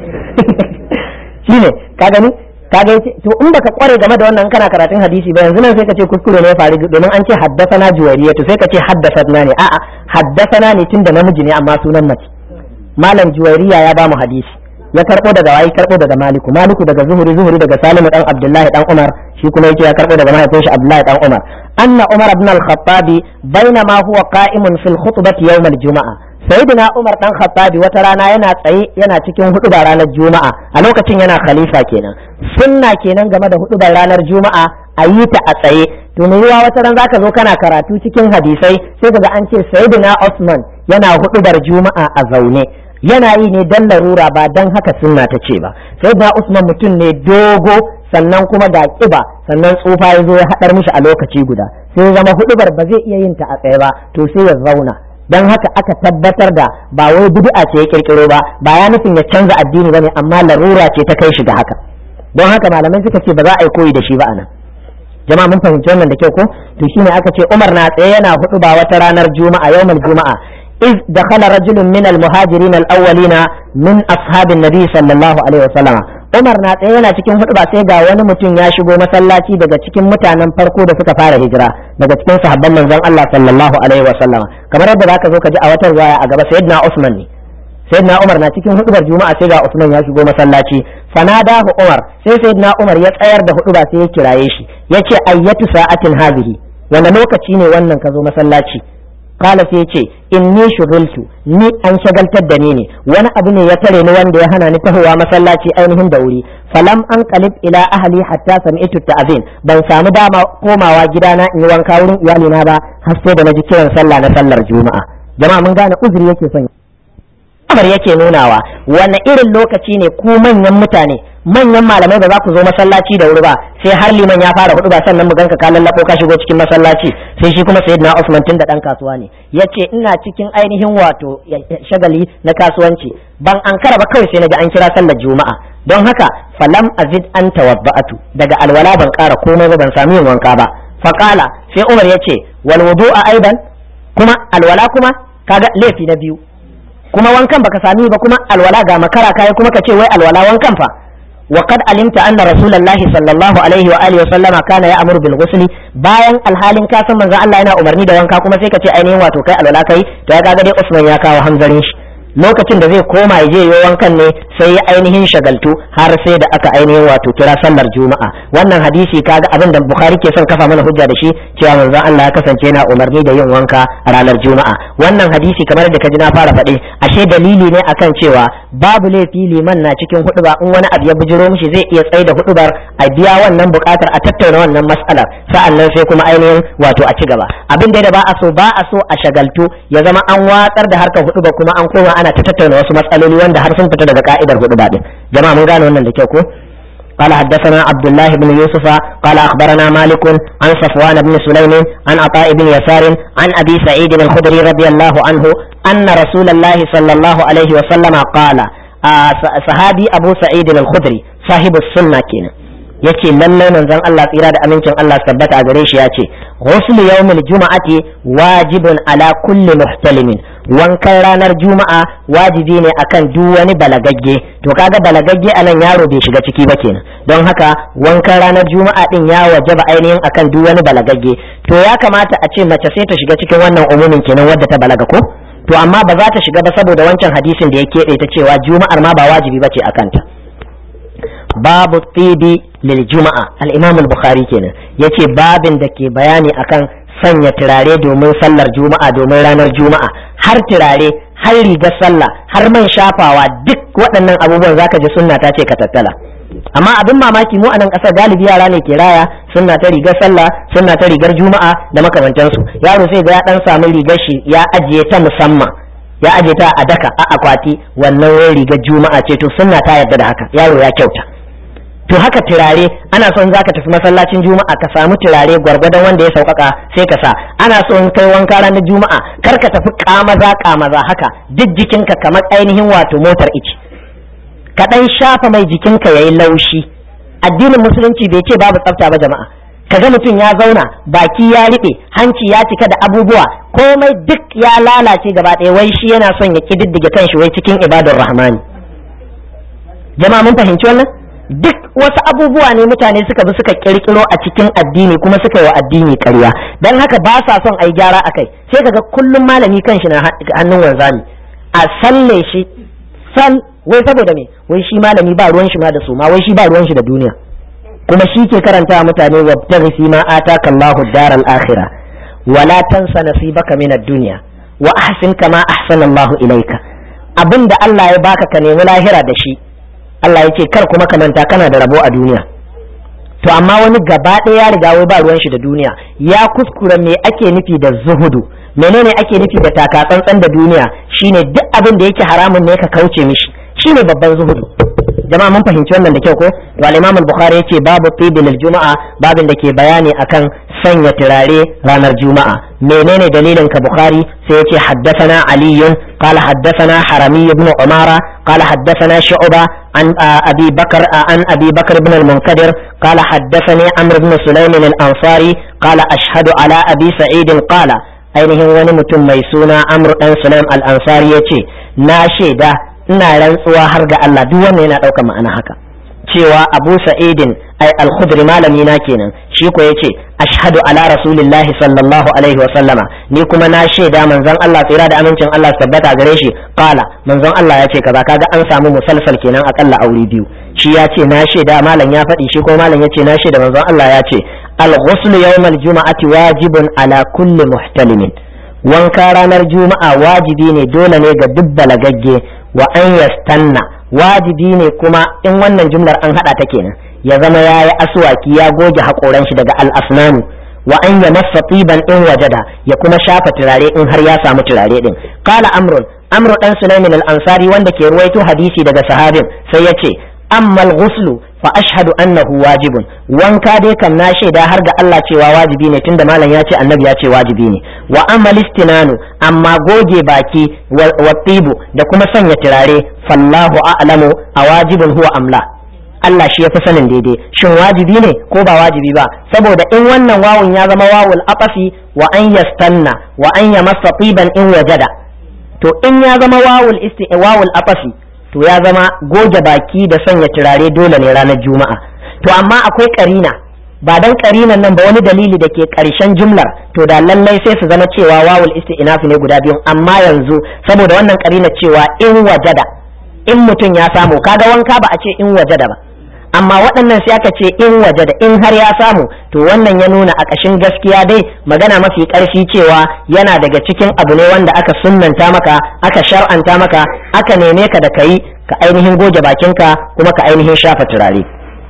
shine ka gani ka ga to in baka kware game da wannan kana karatun hadisi ba yanzu nan sai ka ce kuskure ne ya faru domin an ce haddasana juwariya to sai ka ce haddasana ne a'a haddasana ne tunda namiji ne amma sunan mace malam juwariya ya ba mu hadisi ya karbo daga wayi karbo daga maliku maliku daga zuhuri zuhuri daga salimu dan abdullahi dan umar shi kuma yake ya karbo daga mahaifin shi abdullahi dan umar anna umar ibn al-khattabi bainama huwa qa'imun fil khutbati yawm al-jum'a sayyidina umar dan khattabi wata rana yana tsaye yana cikin hudubar ranar juma'a a lokacin yana khalifa kenan sunna kenan game da hudubar ranar juma'a a yi ta a tsaye to me ruwa wata ran zaka zo kana karatu cikin hadisai sai kaga an ce sayyidina usman yana hudubar juma'a a zaune yana yi ne dan larura ba dan haka sunna ta ce ba sayyidina usman mutum ne dogo sannan kuma ga kiba sannan tsufa ya zo ya haɗar mishi a lokaci guda sai ya zama hudubar ba zai iya yin ta a tsaye ba to sai ya zauna dan haka aka tabbatar da ba wai bid'a ce ya kirkiro ba ba ya nufin ya canza addini bane amma larura ce ta kai shi ga haka don haka malamai suka ce ba za a yi koyi da shi ba anan jama'a mun fahimci wannan da kyau ko to shine aka ce Umar na tsaye yana hudu ba wata ranar juma'a yawmal juma'a إذ دخل رجل من المهاجرين الأولين من أصحاب النبي صلى الله عليه وسلم Umar na tsaye yana cikin hudu ba sai ga wani mutum ya shigo masallaci daga cikin mutanen farko da suka fara hijira daga cikin sahabban manzon Allah sallallahu alaihi wa sallama kamar yadda zaka zo ka ji a watan riwaya a gaba sayyidina Usman ne sayyidina Umar na cikin hudubar juma'a sai ga Usman ya shigo masallaci fanadahu Umar sai sayyidina Umar ya tsayar da hudu ba sai ya kiraye shi yace ayyatu sa'atin hadhihi wanda lokaci ne wannan ka zo masallaci kala sai ce inni shughultu ni an shagaltar da ni ne wani abu ne ya tare ni wanda ya hana ni tahowa masallaci ainihin da wuri falam an qalib ila ahli hatta sami'tu ta'zin ban samu dama komawa gidana in yi wanka wurin iyalina ba har sai da naji kiran sallah na sallar juma'a jama'a mun gane uzuri yake son kamar yake nunawa wani irin lokaci ne ku manyan mutane manyan malamai ba za ku zo masallaci da wuri ba sai har liman ya fara hudu ba sannan mu ganka ka lallabo ka shigo cikin masallaci sai shi kuma sayyidina Usman tun da dan kasuwa ne yace ina cikin ainihin wato shagali na kasuwanci ban ankara ba kawai sai naji an kira sallar juma'a don haka falam azid an tawabba'atu daga alwala ban kara komai ba ban sami yin wanka ba faqala sai Umar yace wal wudu'a aidan kuma alwala kuma kaga laifi na biyu kuma wankan baka sami ba kuma alwala ga makara kai kuma ka ce wai alwala wankan fa وقد علمت أن رسول الله صلى الله عليه وآله وسلم كان يأمر بالغسل bayan alhalin ka san manzo Allah yana umarni da wanka kuma sai ka ce ainihin wato kai alwala kai to ya kaga dai Usman ya kawo hanzarin shi lokacin da zai koma ya je yi wankan ne sai ya ainihin shagaltu har sai da aka ainihin wato kira sallar juma'a wannan hadisi kaga abin da bukhari ke son kafa mana hujja da shi cewa manzon Allah ya kasance yana umarni da yin wanka a ranar juma'a wannan hadisi kamar da kaji na fara faɗi ashe dalili ne akan cewa babu laifi liman na cikin huduba in wani abu ya bujiro mishi zai iya tsaye da hudubar a biya wannan bukatar a tattauna wannan mas'alar sa'annan sai kuma ainihin wato a ci gaba abin da ba a so ba a so a shagaltu ya zama an watsar da harkar huduba kuma an koma ana ta tattauna wasu matsaloli wanda har sun fita daga ka'idar huduba din jama'a mun gane wannan da kyau ko قال حدثنا عبد الله بن يوسف قال أخبرنا مالك عن صفوان بن سليم عن عطاء بن يسار عن أبي سعيد الخدري رضي الله عنه أن رسول الله صلى الله عليه وسلم قال آه صحابي أبو سعيد الخدري صاحب السنة كنا yace lallai manzon Allah tsira da amincin Allah tabbata a gare shi ya ce ghuslu yawmil juma'ati wajibun ala kulli muhtalimin wankan ranar juma'a wajibi ne akan duk wani balagagge to kaga balagagge anan yaro bai shiga ciki ba kenan don haka wankan ranar juma'a din ya wajaba ainihin akan duk wani balagagge to ya kamata a ce mace sai ta shiga cikin wannan umumin kenan wadda ta balaga ko to amma ba za ta shiga ba saboda wancan hadisin da ya keɓe ta cewa juma'ar ma ba wajibi bace a kanta babu tibi lil juma'a al-imam al-bukhari kenan yace babin da ke bayani akan sanya turare domin sallar juma'a domin ranar juma'a har turare har rigar sallah har man shafawa duk waɗannan abubuwan zaka ji sunna ta ce ka tattala amma abin mamaki mu a nan ƙasar galibi yara ne ke raya sunna ta rigar sallah sunna ta rigar juma'a da makamantansu yaro sai ga ya dan samu rigar shi ya ajiye ta musamman ya ajiye ta a daka a akwati wannan wai rigar juma'a ce to sunna ta yarda da haka yaro ya kyauta to haka turare ana son zaka tafi masallacin juma'a ka samu turare gwargwadon wanda ya sauƙaƙa sai ka sa ana so in kai wanka ranar juma'a kar ka tafi kamaza kamaza haka duk jikinka kamar ainihin wato motar ici ka dan shafa mai jikinka yayi laushi addinin musulunci bai ce babu tsafta ba jama'a kaga mutum ya zauna baki ya riɓe hanci ya cika da abubuwa komai duk ya lalace gaba ɗaya wai shi yana son ya kididdige kanshi wai cikin ibadar rahmani jama'a mun fahimci wannan duk wasu abubuwa ne mutane suka bi suka kirkiro a cikin addini kuma suka yi wa addini ƙarya don haka ba sa son a yi gyara a kai sai kaga kullum malami kanshi na hannun wanzami a salle shi sal wai saboda me wai shi malami ba ruwan shi ma da su ma wai shi ba ruwan shi da duniya kuma shi ke karanta mutane wa fi ma ataka Allahu daral akhirah wala tansa nasibaka min ad-dunya wa ahsin kama ahsana Allahu ilayka abinda Allah ya baka ka nemi lahira da shi Allah ya ce kar kuma ka manta kana da rabo a duniya to amma wani gaba ɗaya ya riga wai ba ruwan shi da duniya ya kuskura me ake nufi da zuhudu menene ake nufi da taka tsantsan da duniya shine duk abin da yake haramun ne ka kauce mishi shine babban zuhudu jama'a mun fahimci wannan da kyau ko to al-Imam al-Bukhari yace babu tibil juma'a babin da ke bayani akan sanya turare ranar juma'a menene dalilin ka Bukhari sai yace haddathana Ali qala haddathana Harami ibn Umara qala haddathana Shu'ba an Abi Bakar an Abi Bakar ibn al-Munkadir qala haddathani Amr ibn Sulaym al-Ansari qala ashhadu ala Abi Sa'id qala ainihin wani mutum mai suna Amr dan Sulaym al-Ansari yace na shaida ina rantsuwa har ga Allah duk wannan yana ɗaukar ma'ana haka cewa Abu Sa'idin ai al-Khudri malami na kenan shi ko yace ashhadu ala rasulillahi sallallahu alaihi wa sallama ni kuma na shaida manzon Allah tsira da amincin Allah tabbata gare shi qala manzon Allah ya ce kaza kaga an samu musalsal kenan akalla aure biyu shi ya ce na shaida malam ya faɗi shi ko malam ya ce na shaida manzon Allah ya ce al-ghusl yawm al-jum'ati wajibun ala kulli muhtalimin wanka ranar juma'a wajibi ne dole ne ga duk balagagge wa an yastanna wajibi ne kuma in wannan jumlar an hada ta kenan ya zama ya yi aswaki ya goge haƙoran shi daga al'asnanu wa an ya masa tiban in wajada ya kuma shafa turare in har ya samu turare din qala amrun amru dan sulaimin al-ansari wanda ke ruwaito hadisi daga sahabin sai ya ce amma al-ghuslu fa ashhadu annahu wajibun wanka dai kam na shaida har ga Allah cewa wajibi ne tunda malam ya ce annabi ya ce wajibi ne wa amma listinanu amma goge baki wa tibu da kuma sanya turare fallahu a'lamu a wajibin huwa amla Allah shi ya fi sanin daidai shin wajibi ne ko ba wajibi ba saboda in wannan wawun ya zama wawul aqafi wa an yastanna wa an yamassa tiban in wajada to in ya zama wawul isti wawul aqafi to ya zama goge baki da sanya turare dole ne ranar juma'a to amma akwai karina ba dan karinan nan ba wani dalili da ke karshen jumlar to da lallai sai su zama cewa wawul isti'naf ne guda biyu amma yanzu saboda wannan karina cewa in wajada in mutum ya samu kaga wanka ba a ce in wajada ba amma waɗannan sai aka ce in wajada in har ya samu to wannan ya nuna a ƙashin gaskiya dai magana mafi ƙarfi cewa yana daga cikin abu ne wanda aka sunnanta maka aka shar'anta maka aka neme ka da kayi ka ainihin goge bakinka kuma ka ainihin shafa turare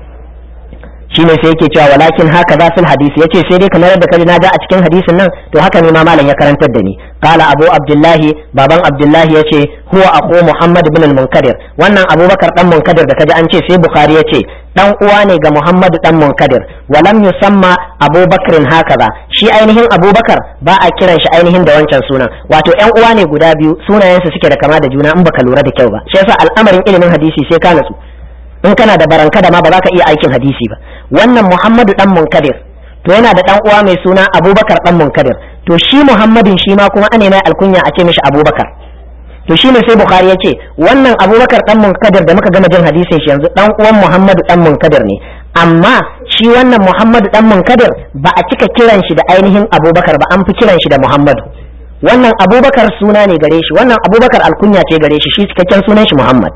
shine sai yake cewa walakin haka za fil hadisi yace sai dai kamar yadda kaji na ga a cikin hadisin nan to haka ne ma malam ya karantar da ni qala abu abdullahi baban abdullahi yace huwa akhu muhammad ibn al-munkadir wannan abubakar dan munkadir da kaji an ce sai bukhari yace dan uwa ne ga muhammad dan munkadir walam yusamma abubakrin hakaza shi ainihin abubakar ba a kiran shi ainihin da wancan sunan wato yan uwa ne guda biyu sunayensu suke da kama da juna in baka lura da kyau ba shi yasa al'amarin ilimin hadisi sai ka natsu in kana da baranka da ma ba za ka iya aikin hadisi ba wannan muhammadu dan munkadir to yana da dan uwa mai suna abubakar dan munkadir to shi muhammadin shi ma kuma ane mai alkunya a ce mishi abubakar to shi ne sai bukhari ya ce wannan abubakar dan munkadir da muka gama jin hadisin shi yanzu dan uwan muhammadu dan munkadir ne amma shi wannan muhammadu dan munkadir ba a cika kiran shi da ainihin abubakar ba an fi kiran shi da muhammadu wannan abubakar suna ne gare shi wannan abubakar alkunya ce gare shi shi cikakken sunan shi muhammad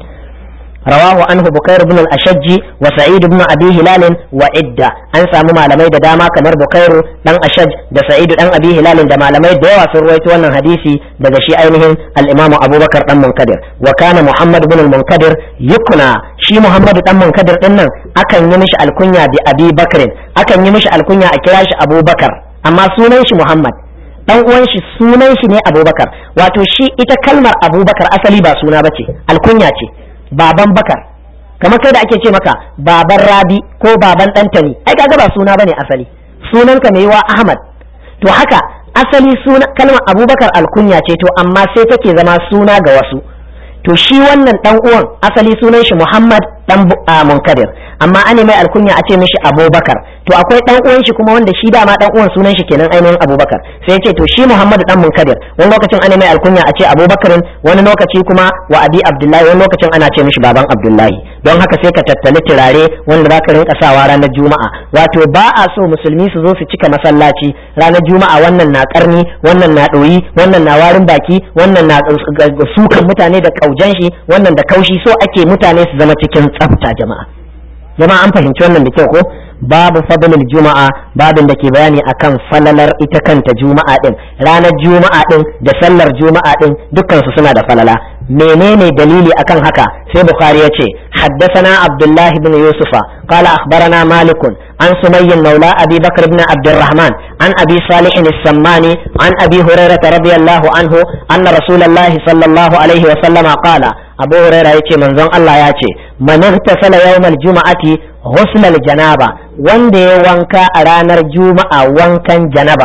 رواه عنه بكير بن الأشج وسعيد بن أبي هلال وعدة أن سامو malamai da dama kamar Bukairu dan Ashaj da Sa'id dan Abi Hilal da malamai da yawa sun rawaito wannan hadisi daga shi ainihin al-Imam Abubakar dan Munkadir wa kana Muhammad ibn al-Munkadir yukna shi Muhammad dan Munkadir din nan akan yi mishi alkunya bi Abi Bakr akan yi mishi alkunya a kira shi Abubakar amma sunan shi Muhammad dan uwan shi sunan shi ne Abubakar wato shi ita kalmar Abubakar asali ba suna bace alkunya ce baban bakar kamar kai da ake ce maka baban rabi ko baban ɗantani ai kaga ba suna bane asali sunanka mai wa ahmad to haka asali suna kalmar abubakar alkunya ce to amma sai take zama suna ga wasu to shi wannan dan uwan asali sunan shi muhammad dan munkadir amma an mai alkunya a ce mishi abubakar to akwai dan uwan shi kuma wanda shi dama dan uwan sunan shi kenan ainihin abubakar sai ce to shi muhammad dan munkadir wani lokacin an mai alkunya a ce abubakarin wani lokaci kuma wa abi abdullahi wani lokacin ana ce mishi baban abdullahi don haka sai ka tattali turare wanda za ka rinka sawa ranar juma'a wato ba a so musulmi su zo su cika masallaci ranar juma'a wannan na karni wannan na ɗoyi wannan na warin baki wannan na sukan mutane da kaujan shi wannan da kaushi so ake mutane su zama cikin tsafta jama'a jama'a an fahimci wannan da kyau ko babu fadlul juma'a babin da ke bayani akan falalar ita kanta juma'a din ranar juma'a din da sallar juma'a din dukkan su suna da falala menene dalili akan haka sai bukhari ya ce haddathana abdullahi ibn yusufa qala akhbarana malikun an sumayyin maula abi bakr ibn abdurrahman an abi salih as-sammani an abi hurairah radiyallahu anhu anna rasulullahi sallallahu alaihi wa sallama qala abu huraira ya ce manzon Allah ya ce man ihtasala yawmal juma'ati ghusl janaba wanda ya wanka a ranar juma'a wankan janaba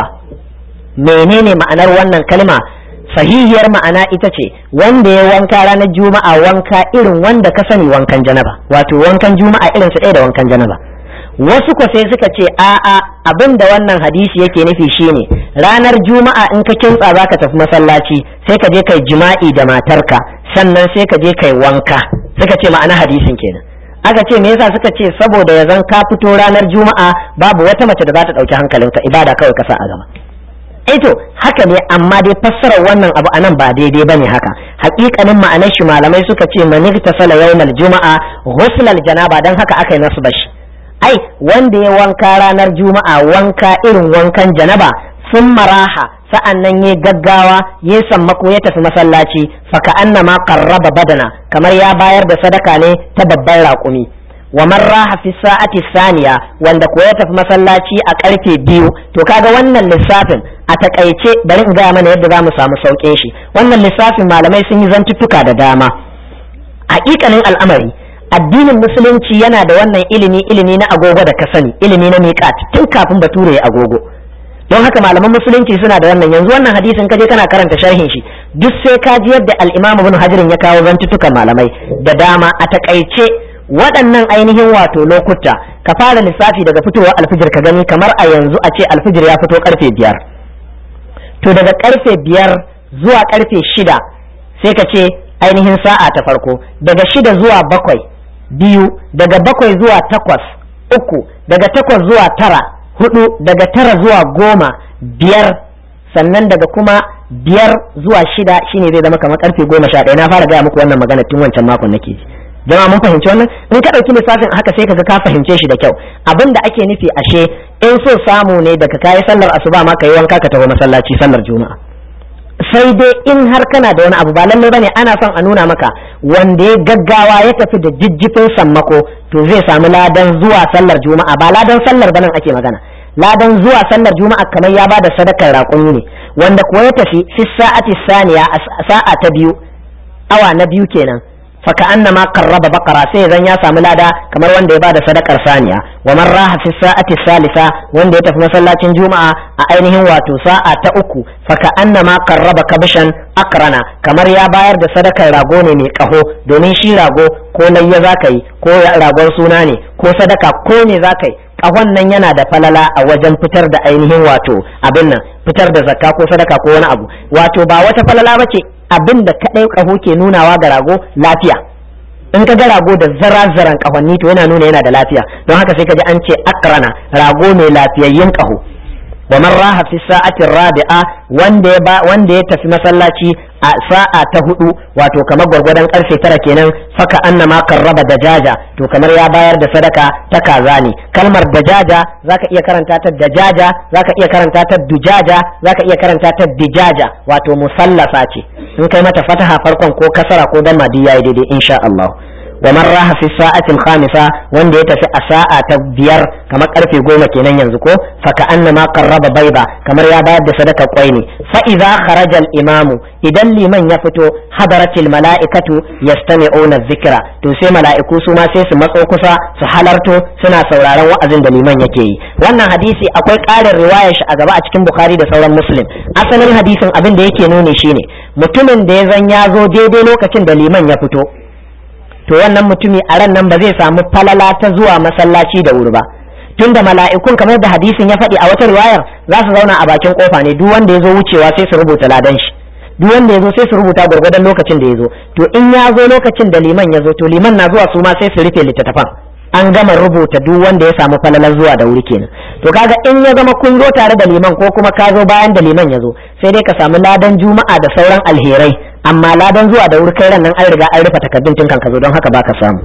menene ma'anar wannan kalma sahihiyar ma'ana ita ce wanda ya wanka ranar juma'a wanka irin wanda ka sani wankan janaba wato wankan juma'a irin su ɗaya da wankan janaba wasu ko sai suka ce a'a abin da wannan hadisi yake nufi shine ranar juma'a in ka kintsa zaka tafi masallaci sai ka je kai jima'i da matarka sannan sai ka je kai wanka suka ce ma'ana hadisin kenan aka ce me yasa suka ce saboda ya zan ka fito ranar juma'a babu wata mace da za ta ɗauki hankalinka ibada kawai ka sa a gaba to haka ne amma dai fassarar wannan abu anan ba daidai bane haka hakikanin ma'anar shi malamai suka ce man sala yawmal juma'a ghuslal janaba dan haka aka yi nasu bashi ai wanda ya wanka ranar juma'a wanka irin wankan janaba sun maraha sa'an nan ya gaggawa ya sammako ya tafi masallaci faka annama qarraba badana kamar ya bayar da sadaka ne ta babban raƙumi wa man raha fi sa'ati saniya wanda ko ya tafi masallaci a karfe biyu to kaga wannan lissafin a takaice bari in gaya mana yadda za mu samu sauƙin shi wannan lissafin malamai sun yi zantuttuka da dama haƙiƙanin al'amari addinin musulunci yana da wannan ilimi ilimi na agogo da ka sani ilimi na miƙat tun kafin bature ya agogo don haka malaman musulunci suna da wannan yanzu wannan hadisin kaje kana karanta sharhin shi duk sai ka ji yadda al-imam ibn hajar ya kawo zantuttukan malamai da dama a takaice waɗannan ainihin wato lokuta ka fara lissafi daga fitowar alfijir ka gani kamar a yanzu a ce alfijir ya fito karfe biyar to daga karfe biyar zuwa karfe shida sai ka ce ainihin sa'a ta farko daga shida zuwa bakwai biyu daga bakwai zuwa takwas uku daga takwas zuwa tara hudu daga tara zuwa goma biyar sannan daga kuma biyar zuwa shida shine zai zama kamar karfe goma sha ɗaya na fara gaya muku wannan magana tun wancan makon nake ji jama'a mun fahimci wannan in ka ɗauki lissafin haka sai kaga ka fahimce shi da kyau abin da ake nufi ashe in so samu ne daga kayi sallar asuba ma yi wanka ka taho masallaci sallar juma'a sai dai in har kana da wani abu ba lallai bane ana son a nuna maka wanda ya gaggawa ya tafi da jijjifin sammako to zai samu ladan zuwa sallar juma'a ba ladan sallar banan ake magana ladan zuwa sallar juma'a kamar ya bada sadakar raƙumi ne wanda kuwa ya tafi fi sa'ati saniya a sa'a ta biyu awa na biyu kenan faka annama qarraba baqara sai zan ya samu lada kamar wanda ya bada sadakar saniya wa man raha fi sa'ati salisa wanda ya tafi masallacin juma'a a ainihin wato sa'a ta uku faka annama qarraba kabshan akrana kamar ya bayar da sadakar rago ne mai kaho domin shi rago ko layya zaka yi ko ragon suna ne ko sadaka ko ne zaka yi kahon nan yana da falala a wajen fitar da ainihin wato abin nan fitar da zakka ko sadaka ko wani abu wato ba wata falala bace abin da kadai kaho ke nunawa ga rago lafiya in ka ga rago da zara-zaran kahonni to yana nuna yana da lafiya don haka sai ka ji an ce akrana rago mai lafiyayyen kaho wa man raha fi sa'ati rabi'a wanda ya wanda ya tafi masallaci a sa'a ta hudu wato kamar gwargwadon karfe tara kenan faka annama karraba dajaja to kamar ya bayar da sadaka ta kaza ne kalmar dajaja zaka iya karanta ta dajaja zaka iya karanta ta dujaja zaka iya karanta ta dijaja wato musallasa ce in kai mata fataha farkon ko kasara ko damma duk yayi daidai insha Allah wa man raha fi sa'ati al-khamisa wanda ya tafi a sa'a ta biyar kamar karfe goma kenan yanzu ko fa ka annama qarraba bayda kamar ya bayar da sadaka kwai ne fa idza kharaja al-imamu idan liman ya fito hadaratil mala'ikatu yastami'una dhikra to sai mala'iku su ma sai su matso kusa su halarto suna sauraron wa'azin da liman yake yi wannan hadisi akwai ƙarin riwayar shi a gaba a cikin bukhari da sauran muslim asalin hadisin abin da yake nuni shine mutumin da ya zan ya zo daidai lokacin da liman ya fito to wannan mutumi a ran nan ba zai samu falala ta zuwa masallaci da wuri ba tunda mala'ikun kamar da hadisin ya faɗi a wata riwayar za su zauna a bakin kofa ne duk wanda ya zo wucewa sai su rubuta ladan shi duk wanda ya zo sai su rubuta gwargwadon lokacin da ya zo to in ya zo lokacin da liman ya zo to liman na zuwa su ma sai su rufe littattafan an gama rubuta duk wanda ya samu falalar zuwa da wuri kenan to kaga in ya zama kun zo tare da liman ko kuma ka zo bayan da liman ya zo sai dai ka samu ladan juma'a da sauran alherai amma ladan zuwa da wuri kai ran nan an riga an rufe takaddun tun kan ka zo don haka baka samu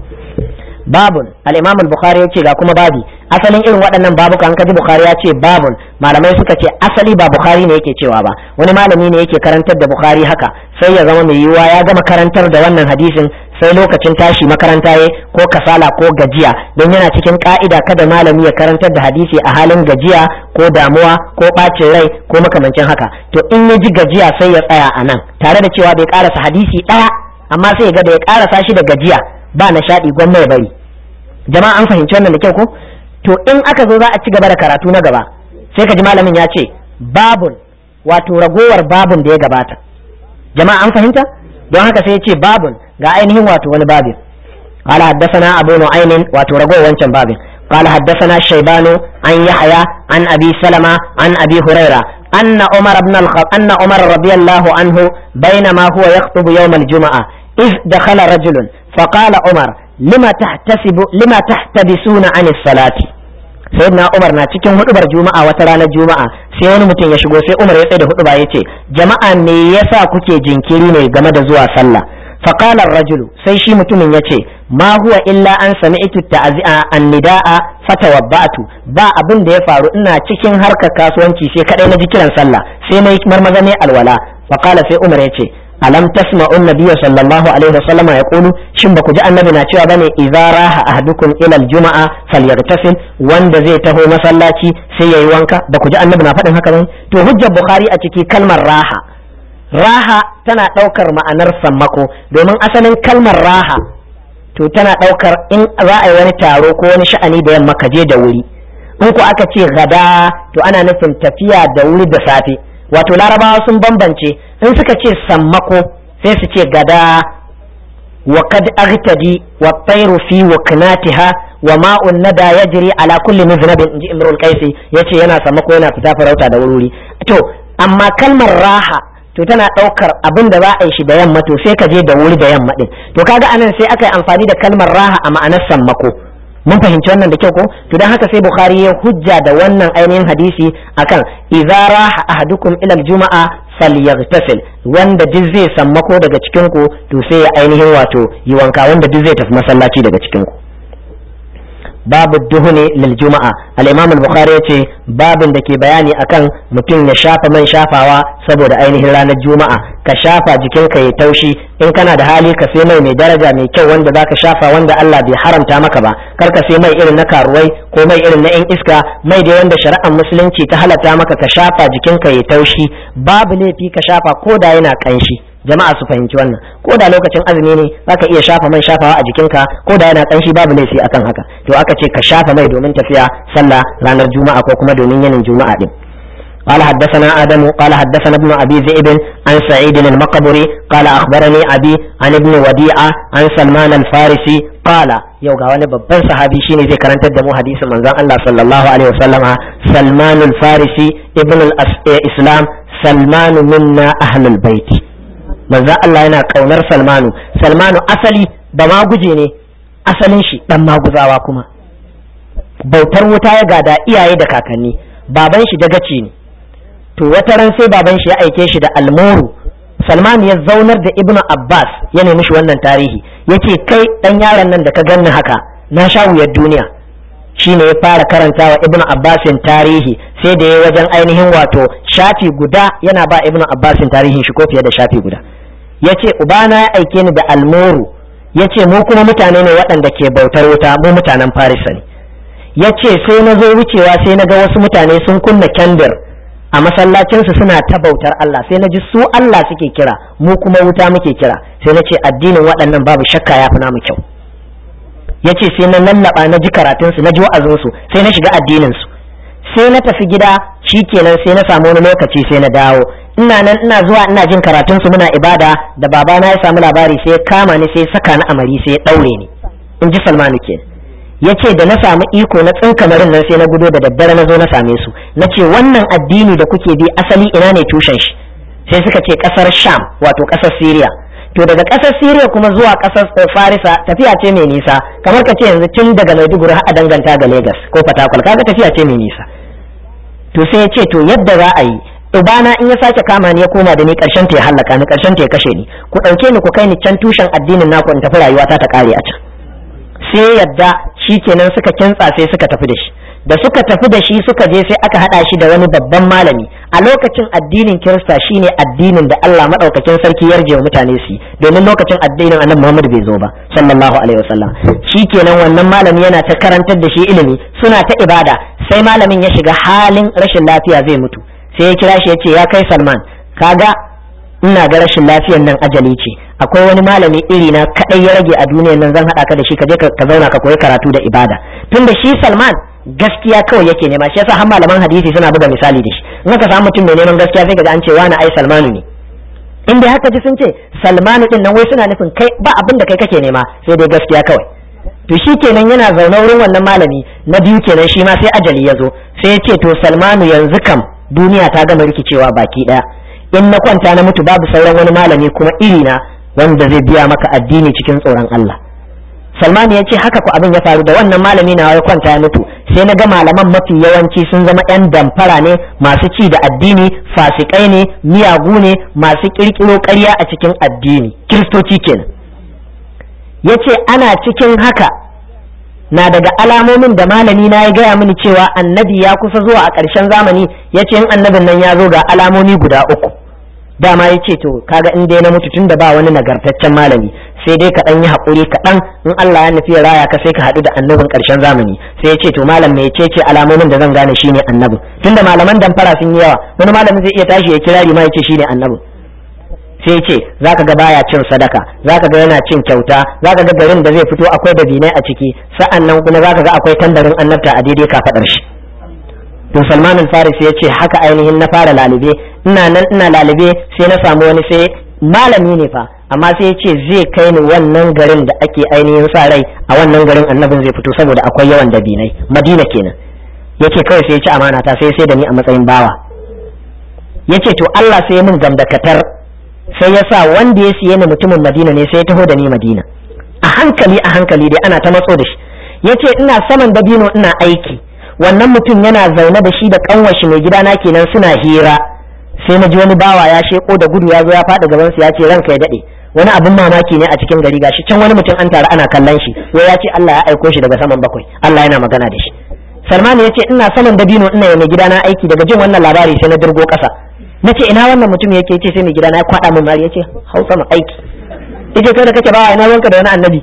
babun al-imam al-bukhari yace ga kuma babi asalin irin waɗannan babuka an kaji bukhari ya ce babun malamai suka ce asali ba bukhari ne yake cewa ba wani malami ne yake karantar da bukhari haka sai ya zama mai yiwuwa ya gama karantar da wannan hadisin sai lokacin tashi makaranta ya ko kasala ko gajiya don yana cikin ka'ida kada malami ya karantar da hadisi a halin gajiya ko damuwa ko bacin rai ko makamancin haka to in ya ji gajiya sai ya tsaya a nan tare da cewa bai karasa hadisi ɗaya amma sai ya ga da ya karasa shi da gajiya ba nishaɗi gwamma ya bari jama'a an fahimci wannan da kyau ko to in aka zo za a ci gaba da karatu na gaba sai ka ji malamin ya ce babun wato ragowar babun da ya gabata jama'a an fahimta don haka sai ya ce babun ga ainihin wato wani babin قال حدثنا أبو نعيم وترجو وانشن بابي قال حدثنا الشيبان عن يحيى عن أبي سلمة عن أبي هريرة أن عمر بن الخط أن عمر رضي الله عنه بينما هو يخطب يوم الجمعة إذ دخل رجل فقال عمر لما تحتسب لما تحتبسون عن الصلاة sayyidina Umar na cikin hudubar juma'a wata ranar juma'a sai wani mutum ya shigo sai Umar ya tsaye da huduba ya ce jama'a me yasa kuke jinkiri ne game da zuwa sallah فقال الرجل sai shi mutumin ya ce ma huwa illa an sami'tu ta'zi'a an-nida'a fatawabba'tu ba abin da ya faru ina cikin harkar kasuwanci sai kadai na ji kiran sallah sai na yi marmaza ne alwala faqala sai Umar ya ce alam tasma'u an-nabiy sallallahu alaihi wasallam yaqulu shin ba ku ji annabi na cewa bane idza raha ahadukum ila al-juma'a falyaghtasil wanda zai taho masallaci sai yayi wanka ba ku ji annabi na faɗin haka bane to hujjar bukhari a ciki kalmar raha raha tana ɗaukar ma'anar sammako domin asalin kalmar raha to tana ɗaukar in za a yi wani taro ko wani sha'ani da yamma ka je da wuri in ku aka ce gada to ana nufin tafiya da wuri da safe wato larabawa sun bambance in suka ce sammako sai su ce gada wa kad agtadi wa tayru fi waknatiha wa ma'un nada yajri ala kulli miznabin inji imrul qaisi yace yana sammako yana fita farauta da wuri to amma kalmar raha to tana ɗaukar abin da za a yi shi da yamma to sai ka je da wuri da yamma ɗin to kaga anan sai aka yi amfani da kalmar raha a ma'anar sammako mun fahimci wannan da kyau ko to dan haka sai bukhari ya hujja da wannan ainihin hadisi akan idza raha ahadukum ila aljuma'a falyaghtasil wanda duk zai sammako daga cikin ku to sai ya ainihin wato yi wanka wanda duk zai tafi masallaci daga cikin ku babu duhuni lil juma'a al-imam al-bukhari yace babin da ke bayani akan mutum ya shafa man shafawa saboda ainihin ranar juma'a ka shafa jikinka ya taushi in kana da hali ka sai mai mai daraja mai kyau wanda zaka shafa wanda Allah bai haramta maka ba kar ka sai mai irin na karuwai ko mai irin na yan iska mai da wanda shari'ar musulunci ta halatta maka ka shafa jikinka ya taushi babu laifi ka shafa ko da yana kanshi jama'a su fahimci wannan ko da lokacin azumi ne zaka iya shafa man shafawa a jikinka ko da yana kanshi babu laifi akan haka to aka ce ka shafa mai domin tafiya sallah ranar juma'a ko kuma domin yanin juma'a din قال حدثنا آدم قال حدثنا ابن أبي ذئب عن سعيد المقبري قال أخبرني أبي عن ابن وديعة عن سلمان الفارسي قال yau ga wani babban sahabi shine zai karantar da mu hadisin manzon Allah sallallahu alaihi wasallama Salman al-Farisi ibn al-Islam Salman minna ahlul bait manzon Allah yana kaunar Salmanu Salmanu asali ba ma guje ne asalin shi dan maguzawa kuma bautar wuta ya gada iyaye da kakanni baban shi dagaci ne to wata ran sai baban shi ya aike shi da almuru Salman ya zaunar da Ibnu Abbas ya nemi shi wannan tarihi yace kai dan yaron nan da ka ganni haka na sha wuyar duniya shine ya fara karantawa Ibnu Abbasin tarihi sai da ya wajen ainihin wato shafi guda yana ba Ibnu Abbasin tarihin shi ko fiye da shafi guda yace ubana ya aike ni da almuru yace mu kuma mutane ne waɗanda ke bautar wuta mu mutanen Farisa ne yace sai na zo wucewa sai na ga wasu mutane sun kunna kendir a masallacinsu suna ta bautar Allah sai na ji su Allah suke kira mu kuma wuta muke kira sai na ce addinin waɗannan babu shakka ya fi namu kyau ya ce sai na lallaba na ji karatunsu na ji wa'azinsu sai na shiga addininsu sai na tafi gida shi kenan sai na samu wani lokaci sai na dawo ina nan ina zuwa ina jin karatunsu muna ibada da babana ya samu labari sai ya kama ni sai ya saka ni amari sai ya ɗaure ni in ji salmanu kenan ya ce da na samu iko na tsinkamarin nan sai na gudo da daddare na zo na same su na ce wannan addini da kuke bi asali ina ne tushen shi sai suka ce kasar sham wato kasar syria to daga kasar syria kuma zuwa kasar farisa tafiya ce mai nisa kamar ka ce yanzu tun daga maiduguri har a danganta ga lagos ko fatakwal kaga tafiya ce mai nisa to sai ya ce to yadda za a yi ubana in ya sake kama ni ya koma da ni karshen ta ya hallaka ni karshen ta ya kashe ni ku dauke ni ku kai ni can tushen addinin naku in tafi rayuwata ta kare a can sai yadda shi kenan suka kintsa sai suka tafi da shi da suka tafi da shi suka je sai aka hada shi da wani babban malami a lokacin addinin kirista shine addinin da Allah madaukakin sarki yarje wa mutane su domin lokacin addinin annabi Muhammad bai zo ba sallallahu alaihi wasallam kenan wannan malami yana ta karantar da shi ilimi suna ta ibada sai malamin ya shiga halin rashin lafiya zai mutu sai ya kira shi ya ce ya kai Salman kaga ina ga rashin lafiyar nan ajali ce akwai wani malami iri na kadai ya rage a duniyar nan zan hada ka da shi ka je ka zauna ka koyi karatu da ibada tunda shi Salman gaskiya kawai yake nema shi yasa har malaman hadisi suna buga misali da shi in ka samu mutum mai neman gaskiya sai ka ga an ce wani ai Salmanu ne in dai haka ji sun ce Salmanu din nan wai suna nufin kai ba abin da kai kake nema sai dai gaskiya kawai to shi kenan yana zaune wurin wannan malami na biyu kenan shi ma sai ajali ya zo sai ya ce to Salmanu yanzu kam duniya ta gama rikicewa baki daya in na kwanta na mutu babu sauran wani malami kuma iri na wanda zai biya maka addini cikin tsoron Allah Salman ya ce haka ku abin ya faru da wannan malami na ya kwanta ya mutu sai na ga malaman mafi yawanci sun zama yan damfara ne masu ci da addini fasikai ne miyagu ne masu kirkiro ƙarya a cikin addini kiristoci kenan ya ce ana cikin haka na daga alamomin da malami na ya gaya mini cewa annabi ya kusa zuwa a ƙarshen zamani ya ce in annabin nan ya zo ga alamomi guda uku dama ya ce to kaga in dai na mutu tun da ba wani nagartaccen malami sai dai ka ɗan yi haƙuri kaɗan in Allah ya nufi ya raya ka sai ka haɗu da annabin ƙarshen zamani sai ya ce to malam mai ce ce alamomin da zan gane shine annabin tunda malaman damfara sun yi yawa wani malamin zai iya tashi ya kirari ma ya ce shine annabin sai ce zaka ga baya cin sadaka zaka ga yana cin kyauta zaka ga garin da zai fito akwai dabinai a ciki sa'an nan kuma zaka ga akwai tambarin annabta a daidai kafaɗar shi to Salman al-Faris ya ce haka ainihin na fara lalube ina nan ina lalube sai na samu wani sai malami ne fa amma sai ya ce zai kai ni wannan garin da ake ainihin sa rai a wannan garin annabin zai fito saboda akwai yawan dabinai Madina kenan yace kawai sai ya ci amana ta sai sai da ni a matsayin bawa yace to Allah sai ya min gamdakatar sai ya sa wanda ya siye ni mutumin Madina ne sai ya taho da ni Madina a hankali a hankali dai ana ta matso da shi yace ina saman dabino ina aiki wannan mutum yana zaune da shi da kanwashi mai gidana kenan suna hira sai na ji wani bawa ya sheko da gudu ya zo ya faɗi gaban su ya ce ranka ya daɗe wani abin mamaki ne a cikin gari gashi can wani mutum an taru ana kallon shi wai ya ce Allah ya aiko shi daga saman bakwai Allah yana magana da shi Salman ya ce ina saman dabino ina yi mai gidana aiki daga jin wannan labari sai na dirgo kasa na ce ina wannan mutum yake ce sai mai gidana ya kwada min mari ya ce hau sama aiki yace kai da kake ba ina wanka da wani annabi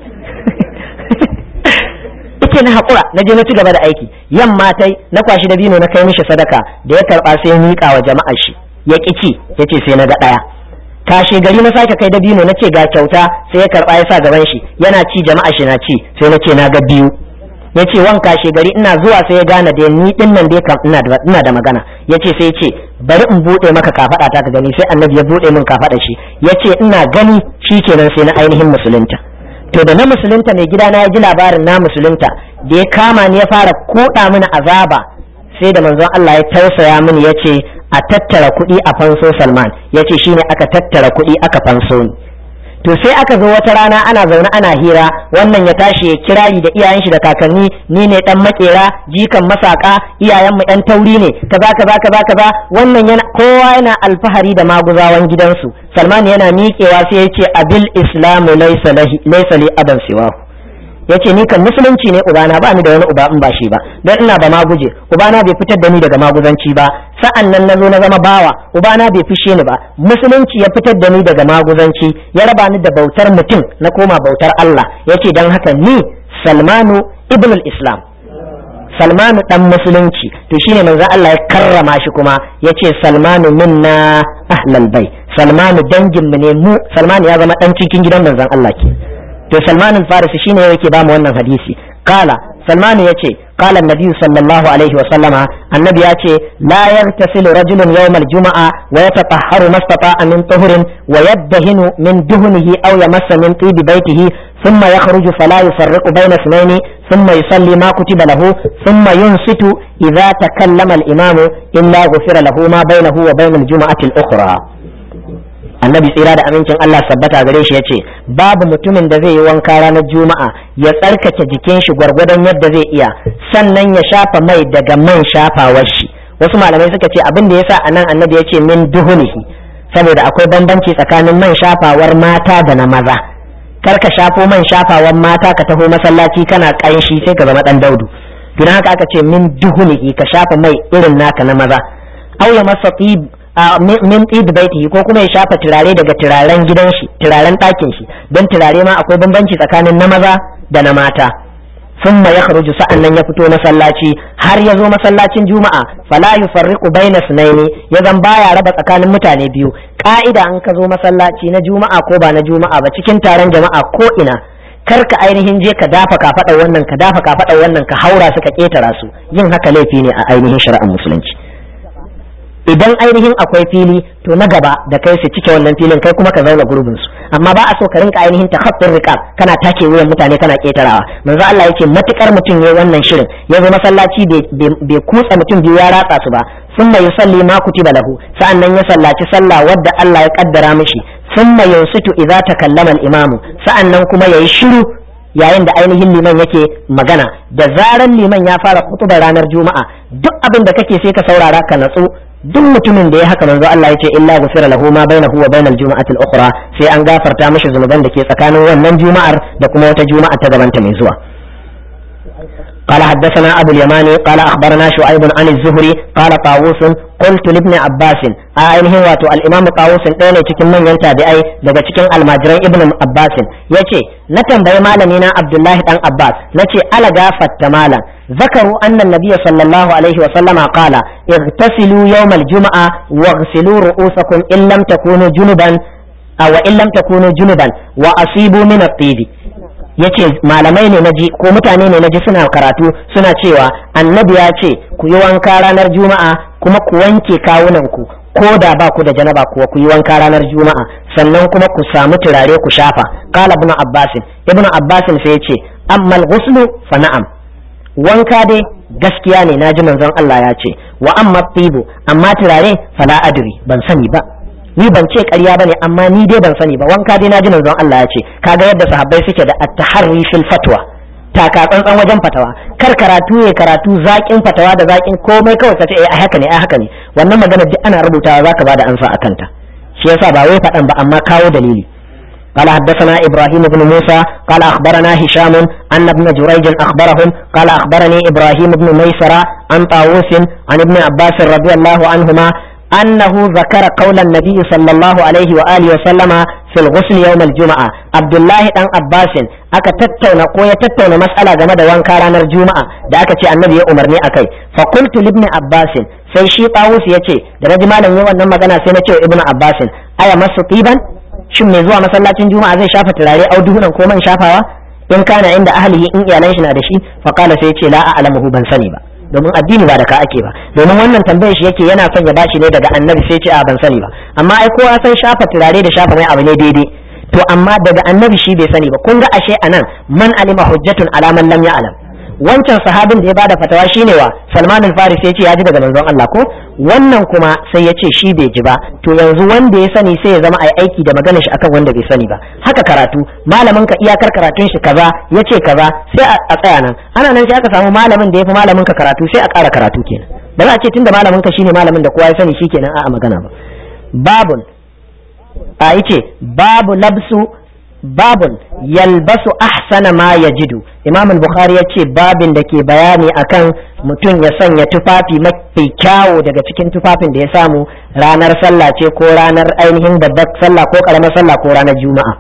yace na hakura na je na ci gaba da aiki yamma tai na kwashi dabino na kai mishi sadaka da ya karba sai ya miƙa wa jama'ar shi ya ci yace sai na ga daya kashe gari na sake kai dabino na ce ga kyauta sai ya karba ya sa gaban shi yana ci jama'a shi na ci sai na ce na ga biyu ya ce wan kashe gari ina zuwa sai ya gane da ni din nan dai kam ina da magana ya ce sai ya ce bari in buɗe maka kafaɗa ta ka gani sai annabi ya buɗe min kafaɗa shi ya ce ina gani shi kenan sai na ainihin musulunta to da na musulunta mai gidana ya ji labarin na musulunta da ya kama ni ya fara koɗa mini azaba sai da manzon Allah ya tausaya mini ya ce a tattara kuɗi a fanso Salman ya ce shine aka tattara kuɗi aka fanso ni to sai aka zo wata rana ana zaune ana hira wannan ya tashi ya kirari da iyayen shi da kakanni ni ne dan makera jikan masaka iyayen mu yan tauri ne kaza kaza kaza kaza wannan yana kowa yana alfahari da maguzawan gidansu Salman yana miƙewa sai ya ce abil islamu laysa laysa li aban siwahu yace ni kan musulunci ne ubana ba ni da wani uba in ba shi ba don ina ba maguje ubana bai fitar da ni daga maguzanci ba sa'an nan na zo na zama bawa ubana bai fishe ni ba musulunci ya fitar da ni daga maguzanci ya raba ni da bautar mutum na koma bautar Allah yace dan haka ni Salmanu ibn al-Islam Salmanu dan musulunci to shine manzo Allah ya karrama shi kuma yace Salmanu minna ahlal bai Salmanu dangin mu ne mu Salmanu ya zama dan cikin gidan manzon Allah ke to Salman al-Farisi shine yake ba mu wannan hadisi kala Salman yace qala an-nabi sallallahu alaihi wa sallama annabi yace la yartasilu rajulun yawm al-jum'a wa yatatahharu mastata'a min tuhurin wa yaddahinu min duhnihi aw yamassa min tibi baytihi ثم يخرج فلا يفرق بين اثنين ثم يصلي ما كتب له ثم ينصت إذا تكلم الإمام إلا غفر له ما بينه وبين الجمعة الأخرى annabi tsira da amincin Allah sabbata gare shi yace babu mutumin da zai yi wanka ranar juma'a ya tsarkake jikin shi gwargwadon yadda zai iya sannan ya shafa mai daga man shafawar shi wasu malamai suka ce abin da yasa anan annabi yace min duhunihi saboda akwai bambanci tsakanin man shafawar mata da na maza kar ka shafo man shafawar mata ka taho masallaci kana kanshi sai ka zama dan daudu don haka aka ce min duhunihi ka shafa mai irin naka na maza aula masa min tsid baitihi ko kuma ya shafa turare daga turaren gidan shi turaren ɗakin shi don turare ma akwai bambanci tsakanin na maza da na mata ثم يخرج sa'annan ya fito masallaci har ya zo masallacin juma'a fala yufarriqu baina sunaini ya zan baya raba tsakanin mutane biyu ka'ida an ka zo masallaci na juma'a ko ba na juma'a ba cikin taron jama'a ko ina kar ka ainihin je ka dafa kafaɗar wannan ka dafa kafaɗar wannan ka haura su ka ketara su yin haka laifi ne a ainihin shari'ar musulunci idan ainihin akwai fili to na gaba da kai su cike wannan filin kai kuma ka zauna gurbin su amma ba a so ka rinka ainihin takhaffur riqab kana take wuyan mutane kana ketarawa manzo Allah yake matukar mutum yayi wannan shirin ya zo masallaci bai kutsa mutum biyu ya ratsa su ba summa yusalli ma kutiba lahu sa'annan ya sallaci sallah wadda Allah ya kaddara mishi summa yansitu idza takallama al-imamu sa'annan kuma yayi shiru yayin da ainihin liman yake magana da zaran liman ya fara kutubar ranar juma'a duk abin da kake sai ka saurara ka natsu duk mutumin da ya haka manzo Allah yace illa ghufira lahu ma bainahu wa bainal juma'ati al-ukhra sai an gafarta mishi zunuban da ke tsakanin wannan juma'ar da kuma wata juma'a ta gabanta mai zuwa قال حدثنا أبو اليماني قال أخبرنا شعيب عن الزهري قال طاووس قلت لابن عباس أينه واتو الإمام طاووس ɗaya ne cikin manyan tabi'ai daga cikin almajiran ibn Abbas yace na tambayi malamina Abdullahi dan Abbas nace ala gafatta malam ذكروا أن النبي صلى الله عليه وسلم قال اغتسلوا يوم الجمعة واغسلوا رؤوسكم إن لم تكونوا جنبا أو إن لم تكونوا جنبا وأصيبوا من الطيب yace malamai ne naji ko mutane ne naji suna karatu suna cewa annabi ya ce ku yi wanka ranar juma'a kuma ku wanke kawunanku ko da ba ku da janaba kuwa ku yi wanka ranar juma'a sannan kuma ku samu turare ku shafa qala ibnu abbas ibnu abbas sai yace amma al-ghuslu fa na'am wanka dai gaskiya ne naji manzon Allah ya ce wa amma tibu amma turare fala adri ban sani ba ni ban ce ƙarya bane amma ni dai ban sani ba wanka dai naji manzon Allah ya ce kaga yadda sahabbai suke da at-taharri fil fatwa taka tsantsan wajen fatawa kar karatu ya karatu zakin fatawa da zakin komai kawai kace eh haka ne ai haka ne wannan magana duk ana rubutawa zaka bada ansa akan ta shi yasa ba wai faɗan ba amma kawo dalili قال حدثنا إبراهيم بن موسى قال أخبرنا هشام أن ابن جريج أخبرهم قال أخبرني إبراهيم بن ميسرة عن طاووس عن ابن عباس رضي الله عنهما أنه ذكر قول النبي صلى الله عليه وآله وسلم في الغسل يوم الجمعة عبد الله بن عباس aka tattauna ko ya tattauna mas'ala game da wanka ranar juma'a da aka ce annabi ya umarni akai fa qultu ibn abbas sai shi tawus yace da naji malam yayin wannan magana sai na ce ibn abbas aya masu tiban shin mai zuwa masallacin juma'a zai shafa turare auduhunan ko man shafawa in kana inda ahlihi in iyalan shi na da shi fa qala sai yace la a'lamuhu ban sani ba domin addini ba da ka ake ba domin wannan tambayar shi yake yana son ya bashi ne daga annabi sai ce a ban sani ba amma ai kowa san shafa turare da shafa mai abu ne daidai to amma daga annabi shi bai sani ba kun ga ashe anan man alima hujjatun ala man lam ya'lam wancan sahabin da ya bada fatawa shine wa Salman al-Farisi ya ce ya ji daga manzon Allah ko wannan kuma sai ya ce shi bai ji ba to yanzu wanda ya sani sai ya zama ai aiki da maganar shi akan wanda bai sani ba haka karatu malamin ka iyakar karatun shi kaza ya ce kaza sai a tsaya nan ana nan sai aka samu malamin da ya fi malamin ka karatu sai a ƙara karatu kenan ba za a ce tunda malamin ka shine malamin da kowa ya sani shikenan a'a magana ba babun a yace babu labsu babun yalbasu ahsana ma yajidu imam al-bukhari ya ce babin da ke bayani akan mutum ya sanya tufafi mafi kyawo daga cikin tufafin da ya samu ranar sallah ce ko ranar ainihin babbar sallah ko karamar sallah ko ranar juma'a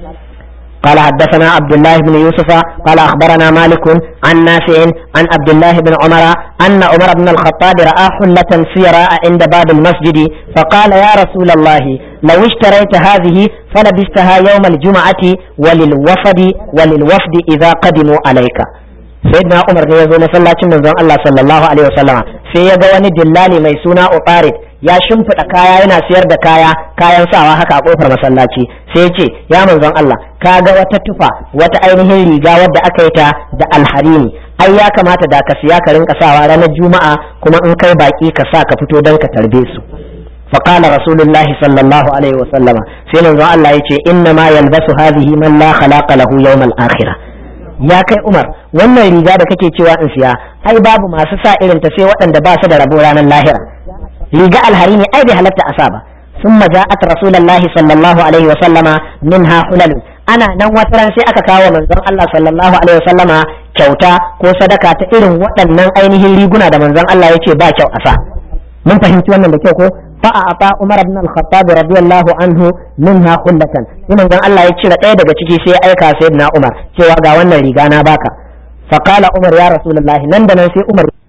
قال حدثنا عبد الله بن يوسف قال أخبرنا مالك عن نافع عن عبد الله بن عمر أن عمر بن الخطاب رأى حلة سيراء عند باب المسجد فقال يا رسول الله لو اشتريت هذه فلبستها يوم الجمعة وللوفد وللوفد إذا قدموا عليك سيدنا عمر ne yazo masallacin manzon Allah sallallahu alaihi wasallama sai ya ga wani dillali mai suna Uqarid ya shimfiɗa kaya yana siyar da kaya kayan sawa haka a kofar masallaci sai ya ce ya manzon Allah ka ga wata tufa wata ainihin riga wadda aka yi ta da alharini ai ya kamata da ka siya ka rinka sawa ranar juma'a kuma in kai baki ka sa ka fito don ka tarbe su فقال رسول الله صلى الله عليه وسلم سينا الله يتي إنما يلبس هذه من لا خلاق له يوم الآخرة ya kai Umar wannan riga da kake cewa in siya ai babu masu sa irin ta sai waɗanda ba su da rabo ranar lahira riga alhari ne ai bai halatta a sa ba ثم جاءت رسول الله صلى الله عليه وسلم منها حلل ana nan wata ran sai aka kawo manzon Allah sallallahu alaihi wasallama kyauta ko sadaka ta irin waɗannan ainihin riguna da manzon Allah ya ce ba kyau a sa mun fahimci wannan da kyau ko fa a ata Umar ibn al-Khattab radiyallahu anhu minha khullatan sai manzon Allah ya cire ɗaya daga ciki sai ya aika sayyidina Umar cewa ga wannan riga na baka fa qala Umar ya rasulullahi nan da nan sai Umar